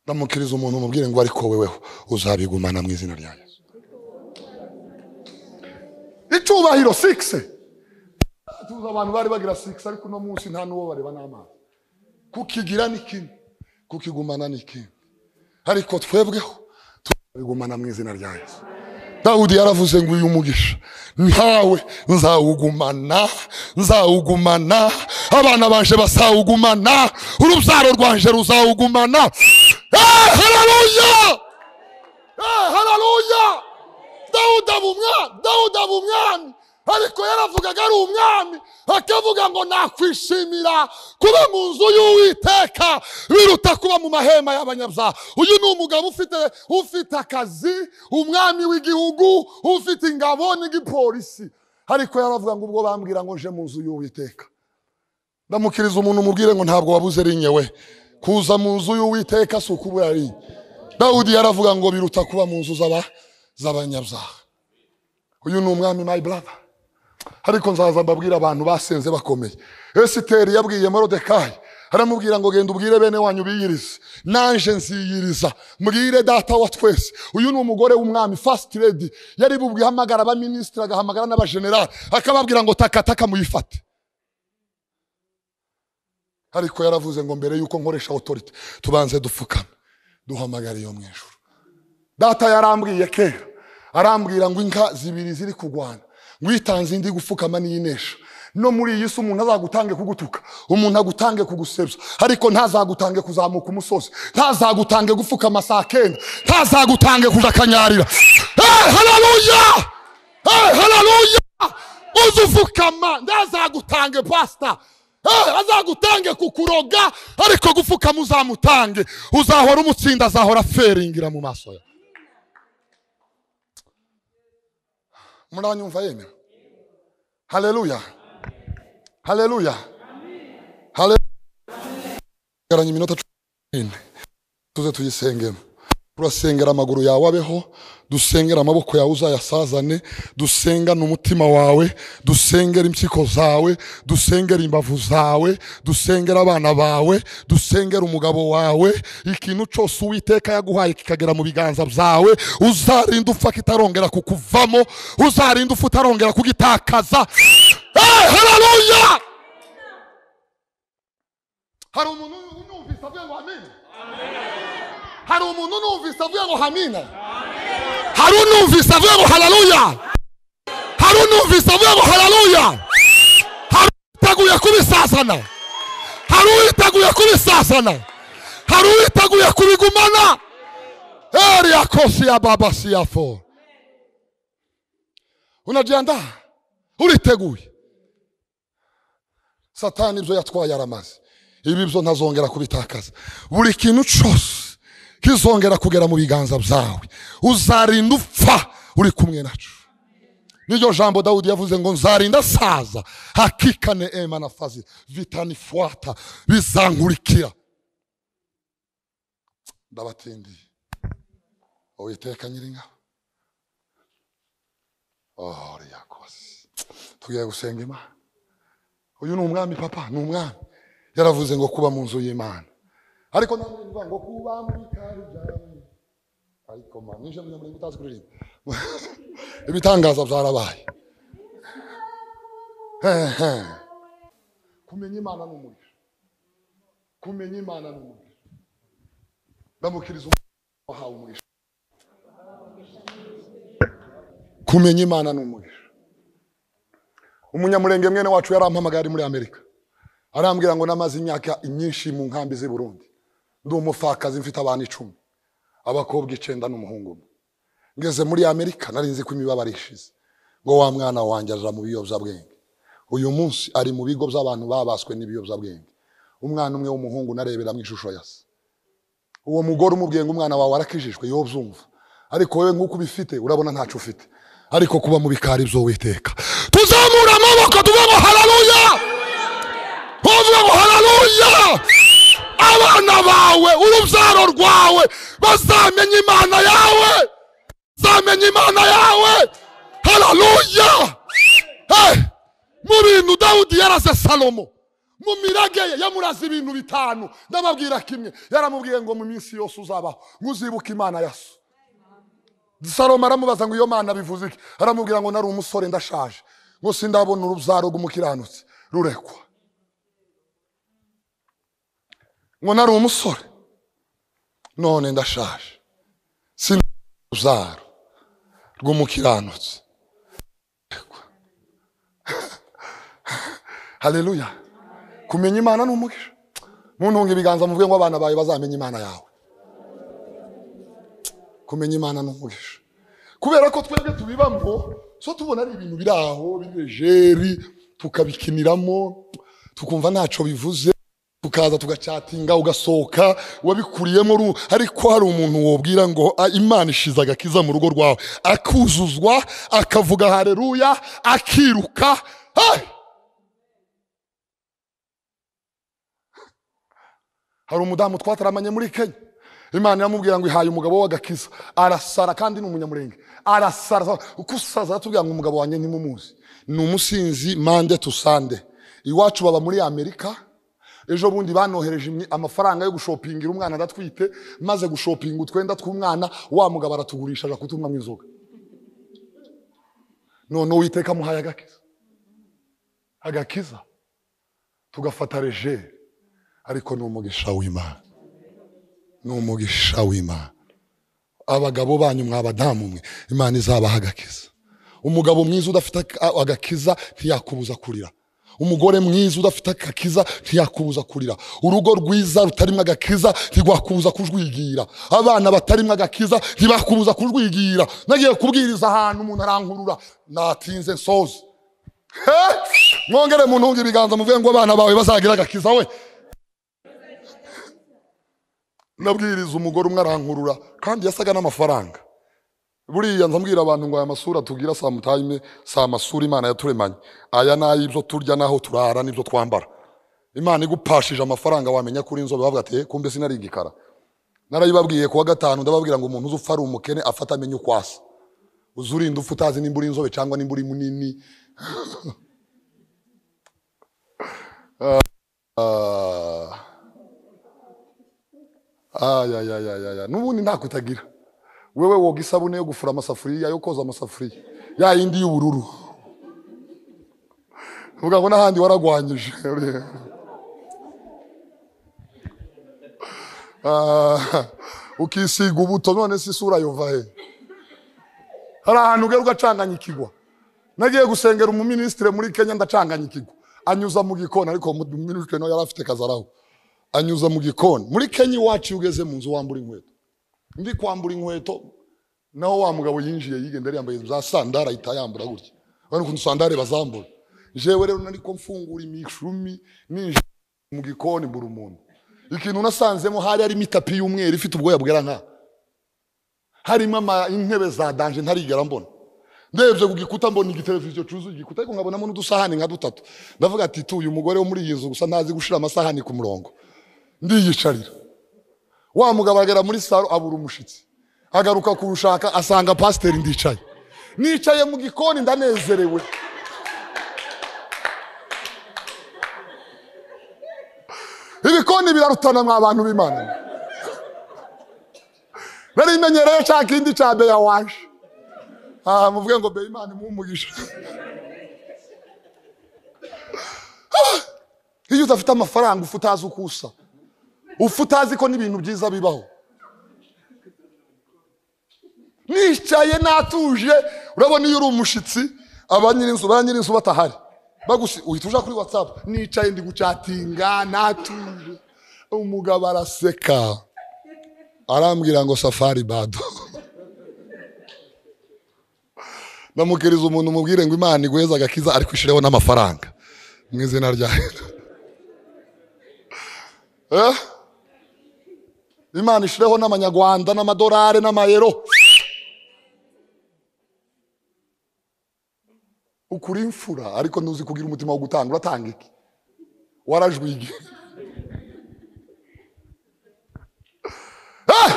ndamukiriza umuntu mubwire ngo ariko weweho uzabigumana mu izina rya yesu icyubahiro sikisi tuzi abantu bari bagira sikisi ariko uno munsi nta n'uwo bareba n'amazi kukigira ni kimwe kukigumana ni kimwe ariko twebweho tuzabigumana mu izina rya yesu dawudi yaravuze ngo uyu mugisha ntawe nzawugumana nzawugumana abana banje basawugumana urubyaro rwanje ruzawugumana Eh, haleluya Eh, haleluya dawudi aba umwami dawudi aba umwami ariko yaravugaga ari umwami akavuga ngo nakwishimira kuba mu nzu y'uwiteka biruta kuba mu mahema y'abanyabyaha uyu ni umugabo ufite ufite akazi umwami w'igihugu ufite ingabo n'igipolisi ariko yaravuga ngo ubwo bambwira ngo nje mu nzu y'uwiteka ndamukiriza umuntu umubwire ngo ntabwo wabuze rinye we kuza mu nzu y'uwiteka si ukubura rinye dawudi yaravuga ngo biruta kuba mu nzu z'aba- z'abanyabyaha uyu ni umwami my brother ariko nzaza mbabwira abantu basenze bakomeye esiteri yabwiye morodekayi aramubwira ngo genda ubwire bene wanyu biyirize nanje nziyiriza mbwire data wa twese uyu ni umugore w'umwami first lady yari bubwihamagara ahamagara abaminisitiri agahamagara n'abajenerali akababwira ngo takataka muyifate ariko yaravuze ngo mbere yuko nkoresha otorite tubanze dupfukame duhamagare iyo mu ijuru data yarambwiye kera arambwira ngo inka zibiri ziri kurwana ngo uyitanze indi gupfukama niyinesha no muri iyi si umuntu azagutange kugutuka umuntu agutange kugusebya ariko ntazagutange kuzamuka umusozi ntazagutange gupfukama saa kenda ntazagutange kuja kanyarira hey, haleluya hey, haleluya uza ufukama ntazagutange pasita Eh, azagutange kukuroga ariko gupfukama uzamutange uzahora umutsinda azahora aferingira mu maso yawe muranyumva yemera haleluya haleluya haleluya garanya iminota cumi n'ine tuze tuyisengemo turasengera amaguru yawe abeho dusengera amaboko yawe uzayasazane dusengane umutima wawe dusengera impyiko zawe dusengera imbavu zawe dusengera abana bawe dusengera umugabo wawe ikintu cyose uwiteka yaguhaye kikagera mu biganza byawe uzarinda upfa kitarongera kukuvamo uzarinda upfa utarongera kugitakaza Eh, haleluya hari umuntu unumvise avuye ngo amina hari umuntu unumvise avuye ngo hamina hari unumvise avuye ngo hararuya hari unumvise avuye ngo hararuya hari uwiteguye kubisasana hari uwiteguye kubisasana hari uwiteguye kubigumana eri yakosi ya baba si ya fo unajiandaa uriteguye satani ibyo yatwaye aramaze ibi byo ntazongera kubitakaza buri kintu cyose kizongera kugera mu biganza byawe uzarinda upfa uri kumwe nacu niryo jambo dawudi yavuze ngo nzarinda saza hakikane ema na fazi vitanifuata bizankurikira ndabatindiye uwiteka nyiringabo oh yakoze tugiye gusenga imana uyu ni umwami papa ni umwami yaravuze ngo kuba mu nzu y'imana ariko nanjye mvuga ngo kuba muri kari byawe ariko mama ninjye munyamurenge utazi kuririmba ibitangaza byarabaye Hehe. kumenya imana ni umuriro kumenya imana ni umuriro ndamukiriza umuntu wahawe umugisha kumenya imana ni umuriro umunyamurenge mwene wacu yarampamagaye ari muri amerika arambwira ngo namaze imyaka myinshi mu nkambi z'i burundi ndi umupfakazi mfite abantu icumi abakobwa icenda n'umuhungu umwe ngeze muri amerika nari nzi ko imibabaro ishize ngo wa mwana wanjye aja mu biyobyabwenge uyu munsi ari mu bigo by'abantu babaswe n'ibiyobyabwenge umwana umwe w'umuhungu narebera mu ishusho ya se uwo mugore umubwiye ngo umwana wawe arakijijwe yo byumva ariko wowe nk'uko ubifite urabona ntacyo ufite ariko kuba mu bikari by'uwiteka tuzamura amaboko tuvuga ngo hararuya tuvuga ngo hararuya abana bawe urubyaro rwawe bazamenya imana yawe bazamenya imana yawe hararuya Eh, mu bintu dawudi yaraze salomo mu mirage ye yamuraze ibintu bitanu ndababwira kimwe yaramubwiye ngo mu minsi yose uzabaho nguzibuka imana ya so salomo aramubaza ngo iyo mana bivuze iki aramubwira ngo nari umusore ndashaje ngo sindabona urubyaro rw'umukiranutsi rurekwa ngo nari umusore none ndashaje sindabona urubyaro rw'umukiranutsi rurekwa haleluya kumenya imana ni umugisha muntunga ibiganza muvuge ngo abana bawe bazamenye imana yawe kumenya imana ni umugisha kubera ko twebwe tubibamo so tubona ari ibintu biri aho birejeri tukabikiniramo tukumva ntacyo bivuze tukaza tugacatinga ugasohoka wabikuriyemo ru- ariko hari umuntu wobwira ngo "Ah, imana ishize agakiza mu rugo rwawe akuzuzwa akavuga hareruya akiruka Hey! hari umudamu twataramanye muri kenya imana iramubwira ngo ihaye umugabo w'agakiza arasara kandi ni umunyamurenge arasara uko usaza aratubwira ngo umugabo wanjye ntimumuzi ni umusinzi mande tu sande iwacu baba muri amerika ejo bundi banohereje imyi- amafaranga yo gushopingira umwana adatwite maze gushopinga utwenda tw'umwana wa mugabo aratugurisha aja kutumwamo inzoga none uwiteka amuhaye agakiza agakiza tugafata rejeri ariko ni umugisha w'imana ni umugisha w'imana abagabo banyu mwabadamu mwe imana izabaha agakiza umugabo mwiza udafite ak- agakiza ntiyakubuza kurira umugore mwiza udafite agakiza ntiyakubuza kurira urugo rwiza rutarimo agakiza ntirwakubuza kujwigira abana batarimo agakiza ntibakubuza kujwigira nagiye kubwiriza ahantu umuntu arankurura natinze nsoze He! mwongere muntunge ibiganza muvuge ngo abana bawe bazagira agakiza we nabwiriza umugore umwe arankurura kandi yasaga n'amafaranga buriya nzambwira abantu ngo aya masura tubwira saa mutayime si amasura imana yaturemanye aya ni ay'ibyo turya n'aho turara n'ibyo twambara imana igupashije amafaranga wamenya kuri inzobe bavuga ati "Eh, kumbe sinari igikara narayibabwiye kuwa gatanu ndababwira ngo umuntu uzi upfa ari umukene afata amenye uko asa uzi urinda upfa utazi nimba uri inzobe cyangwa nimba uri munini Ah. ayayayayaya n'ubundi ntako utagira wewe woga isabune yo gufura amasafuriya yo koza amasafuriya ya yindi y'ubururu uvuga ngo n'ahandi waragwanyije Ah, ukisiga ubuto none se isura yova he hari ahantu ugera ugacanganyikigwa nagiye gusengera umuminisitiri muri kenya ndacanganyikigwa anyuza mu gikoni ariko umuminisitiri nawe yari afite kazaraho anyuza mu gikoni muri kenya iwacu iyo ugeze mu nzu wambura inkweto ndi kwambura inkweto naho wa mugabo yinjiye yigenda yambaye za sandara ahita yambura gutya urabona ukuntu sandare bazambura jewe rero nari ko mfungura imishumi ninjiye mu gikoni mbura umuntu ikintu nasanzemo hari harimo itapi y'umweru ifite ubwoya bwera nka harimo ama- intebe za danje ntarigera mbona ndebye ku gikuta mbona igiteleviziyo cyuzuye igikuta ariko nkabonamo n'udusahani nka dutatu ndavuga ati tu uyu mugore wo muri iyi nzu gusa ntazi gushira amasahani ku murongo ndiyicarira wa mugabo agera muri saro abura umushyitsi agaruka kurushaka asanga pasiteri ndicaye nicaye mu gikoni ndanezerewe ibikoni birarutana mwa bantu b'imana nari menyereye cya kindi cya beya waje aha muvuge ngo beya imana imumugisha iyo udafite amafaranga ufu utazi uko usa ufu utazi ko n'ibintu byiza bibaho nicaye natuje urabona iyo uri umushyitsi aba nyirinzu ba nyirinzu batahari bagusi uhita uja kuri watsapu nicaye ndi gucatinga natuje umugabo araseka arambwira ngo safari bado namukiriza umuntu umubwire ngo imana iguheze agakiza ariko ishireho n'amafaranga mu izina rya Eh? imana ishireho n'amanyarwanda n'amadolari n'amayero ukuri imfura ariko ntuzi kugira umutima wo gutanga uratanga iki warajwige Eh!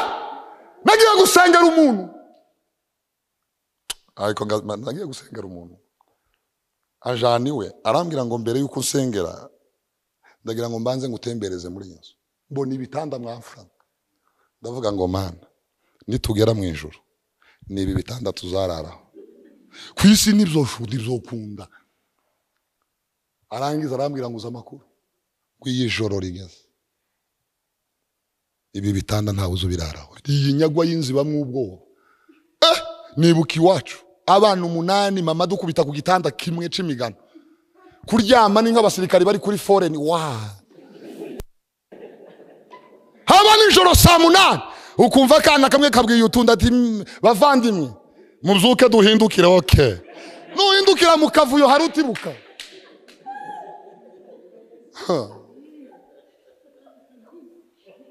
nagiye gusengera umuntu ariko nga- nagiye gusengera umuntu ajana iwe arambwira ngo mbere y'uko usengera ndagira ngo mbanze ngutembereze muri iyi nzu mbona ibitanda mwamfura ndavuga ngo mana nitugera mu ijoro ni ibi bitanda tuzararaho ku isi nibyo nshuti bizokunda arangiza arambwira ngo uze amakuru ngo iyi joro rigeze ibi bitanda ntawe uzi ubiraraho iyi nyagwa y'inzu ibamwe ubwoba eh nibuka iwacu abana umunani mama dukubita ku gitanda kimwe c'imigano kuryama ni nk'abasirikari bari kuri foreni wa haba nijoro saa munani ukumva akana kamwe kabwiye utundi ati "Mm, bavandimwe mubyuke duhindukire oke nuhindukira mu kavuyo hari utibuka Ha.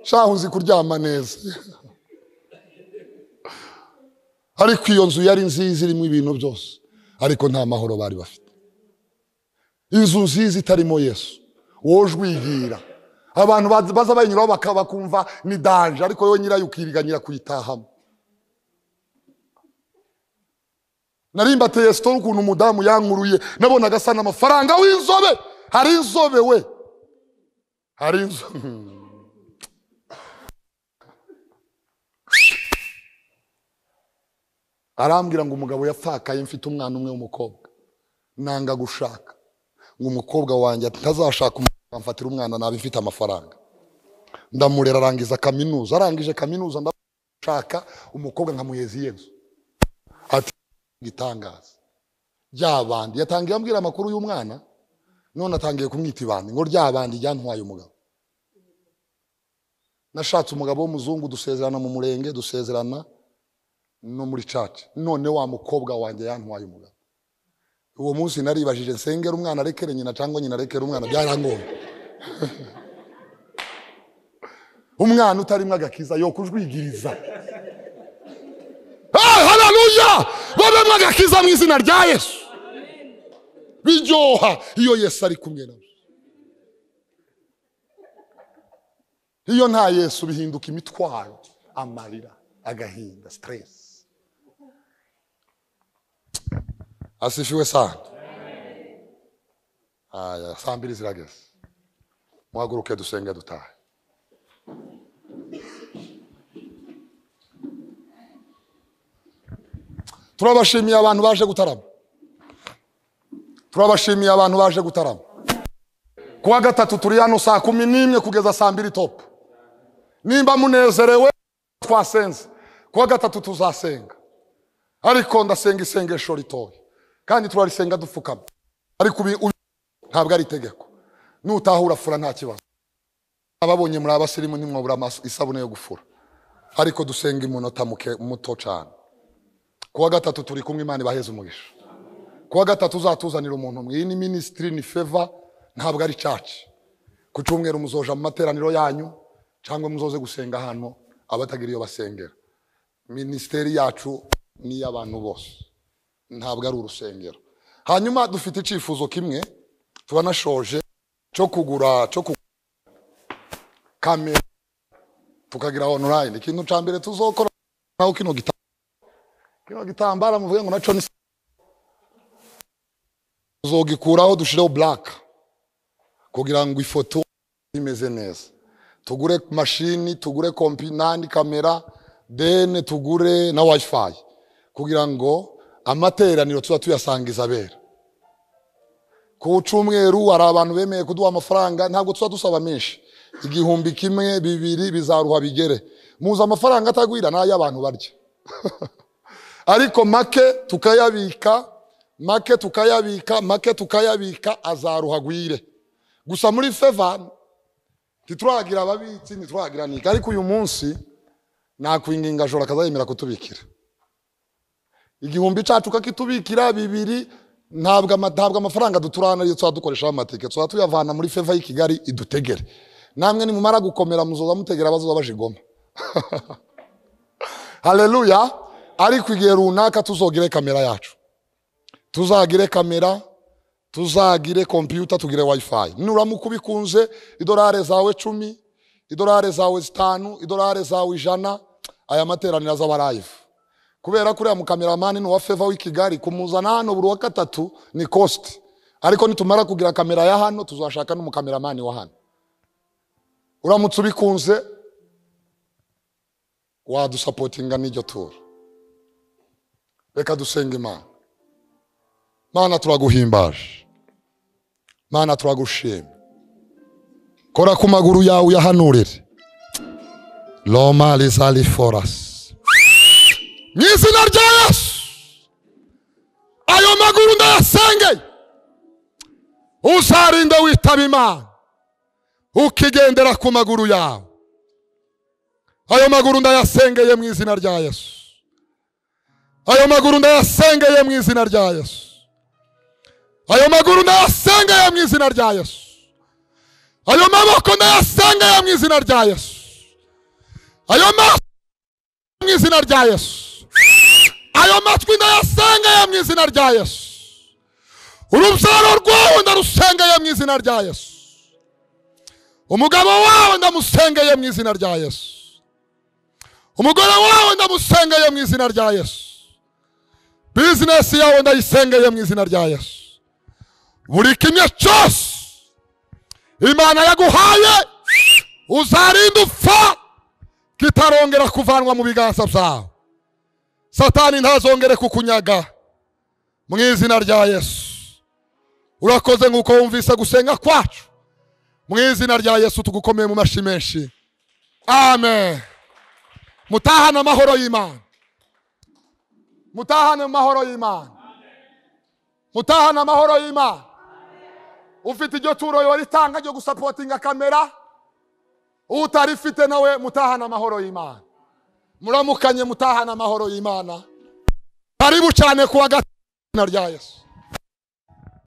shahu nzi kuryama neza ariko iyo nzu yari nziza irimo ibintu byose ariko nta mahoro bari bafite inzu nziza itarimo yesu woje wigira abantu baza- baza bayinyuraho baka- bakumva ni danje ariko wowe nyirayo ukiriganyira kuyitahamo narimbateye sitoro ukuntu umudamu yankuruye nabonaga asa n'amafaranga w'inzobe hari inzobe we hari inzobe arambwira ngo umugabo yapfakaye mfite umwana umwe w'umukobwa nanga gushaka ngo umukobwa wanjye ntazashaka umugabo amfatira umwana nabi mfite amafaranga ndamurera arangiza kaminuza arangije kaminuza ndashaka umukobwa nkamuheza iyo nzu ati igitangaza ryabandi yatangiye ambwira amakuru y'umwana none atangiye kumwita ibandi ngo ryabandi ryantwaye umugabo nashatse umugabo w'umuzungu dusezerana mu murenge dusezerana no muri caca none wa mukobwa wanjye yantwaye umugabo uwo munsi naribajije nsengera umwana arekere nyina cyangwa nyina arekere umwana byarangoye umwana utarimo agakiza yo kujwigiriza hararuya babemo agakiza mu izina rya yesu biryoha iyo yesu ari kumwe nawe iyo nta yesu bihinduka imitwaro amarira agahinda siteresi asifiwe sana aya saa mbiri zirageze muhaguruke dusenge dutahe turabashimiye abantu baje gutarama turabashimiye abantu baje gutarama kuwa gatatu turi hano saa kumi n'imwe kugeza saa mbiri topu nimba munezerewe twasenze kuwa gatatu tuzasenga ariko ndasenga isengesho ritoya kandi turarisenga dupfukama ariko ubi- ubi- ntabwo ari itegeko nutaha urafura nta kibazo ababonye muri abasirimu ntimwabura amaso- isabune yo gufura ariko dusenga imunota muke- muto cyane kuwa gatatu turi kumwe imana ibaheze umugisha kuwa gatatu uzatuzanira umuntu umwe iyi ni minisitiri ni feva ntabwo ari caci ku cyumweru muzoja mu materaniro yanyu cyangwa muzoze gusenga ahantu abatagira iyo basengera minisiteri yacu ni iy'abantu bose ntabwo ari urusengero hanyuma dufite icyifuzo kimwe tubanashoje cyo kugura cyo kugura kamera tukagira online ikintu cya mbere tuzokora naho kino gitambaro kino gitambaro muvuge ngo nacyo ni tuzogikuraho dushireho black kugira ngo ifoto imeze neza tugure mashini tugure kompi n'andi kamera dene tugure na wifi kugira ngo amateraniro tuba tuyasangiza abera ku cyumweru hari abantu bemeye kuduha amafaranga ntabwo tuba dusaba menshi igihumbi kimwe bibiri bizaruha bigere muzi amafaranga atagwira ni ay'abantu barya ariko make tukayabika make tukayabika make tukayabika azaruha agwire gusa muri feva ntituragira ababitsi ntituragira nika ariko uyu munsi nakwinginga joro akazayemera kutubikira igihumbi cyacu kakitubikira bibiri ntabwo ama- ntabwo amafaranga duturana iyo tuba dukoreshaho amatike tuba tuyavana muri feva y'i kigali idutegere namwe nimumara gukomera muzoza mutegera abazoba bajigoma haleluya ariko igihe runaka tuzogire kamera yacu tuzagire kamera tuzagire kompiyuta tugire wifi nuramuka ubikunze idolari zawe cumi idolari zawe zitanu idolari zawe ijana aya materaniro azaba live kubera kuriya mukameramani ni uwa feva w'i kigali kumuzana hano buri wa gatatu ni kosti ariko nitumara kugira kamera ya hano tuzashaka n'umukameramani wa hano uramutse ubikunze wadusapotinga n'iryo tura reka dusenga imana mana turaguhimbaje mana turagushima kora ku maguru yawe uyahanurire roma rizari forasi mu izina rya yesu ayo maguru ndayasengeye uzarinde witaba imana ukigendera ku maguru yawe ayo maguru ndayasengeye mu izina rya yesu ayo maguru ndayasengeye mu izina rya yesu ayo maguru ndayasengeye mu izina rya yesu ayo maboko ndayasengeye mu izina rya yesu ayo maso mu izina rya yesu ayo matwi ndayasengeye mu izina rya yesu urubyaro rwawe ndarusengeye mu izina rya yesu umugabo wawe ndamusengeye mu izina rya yesu umugore wawe ndamusengeye mu izina rya yesu bizinesi yawe ndayisengeye mu izina rya yesu buri kimwe cyose imana yaguhaye uzarinda upfa kitarongera kuvanwa mu biganza byawe satani ntazongere kukunyaga mu izina rya yesu urakoze nk'uko wumvise gusenga kwacu mu izina rya yesu tugukomeye mu mashyi menshi amen mutahane amahoro y'imana mutahane amahoro y'imana mutahane amahoro y'imana ufite iryo turo yoritanga ryo gusapotinga kamera utarifite nawe mutahane amahoro y'imana muramukanye mutahane amahoro y'imana karibu cyane kuwa gatatu mu izina rya yesu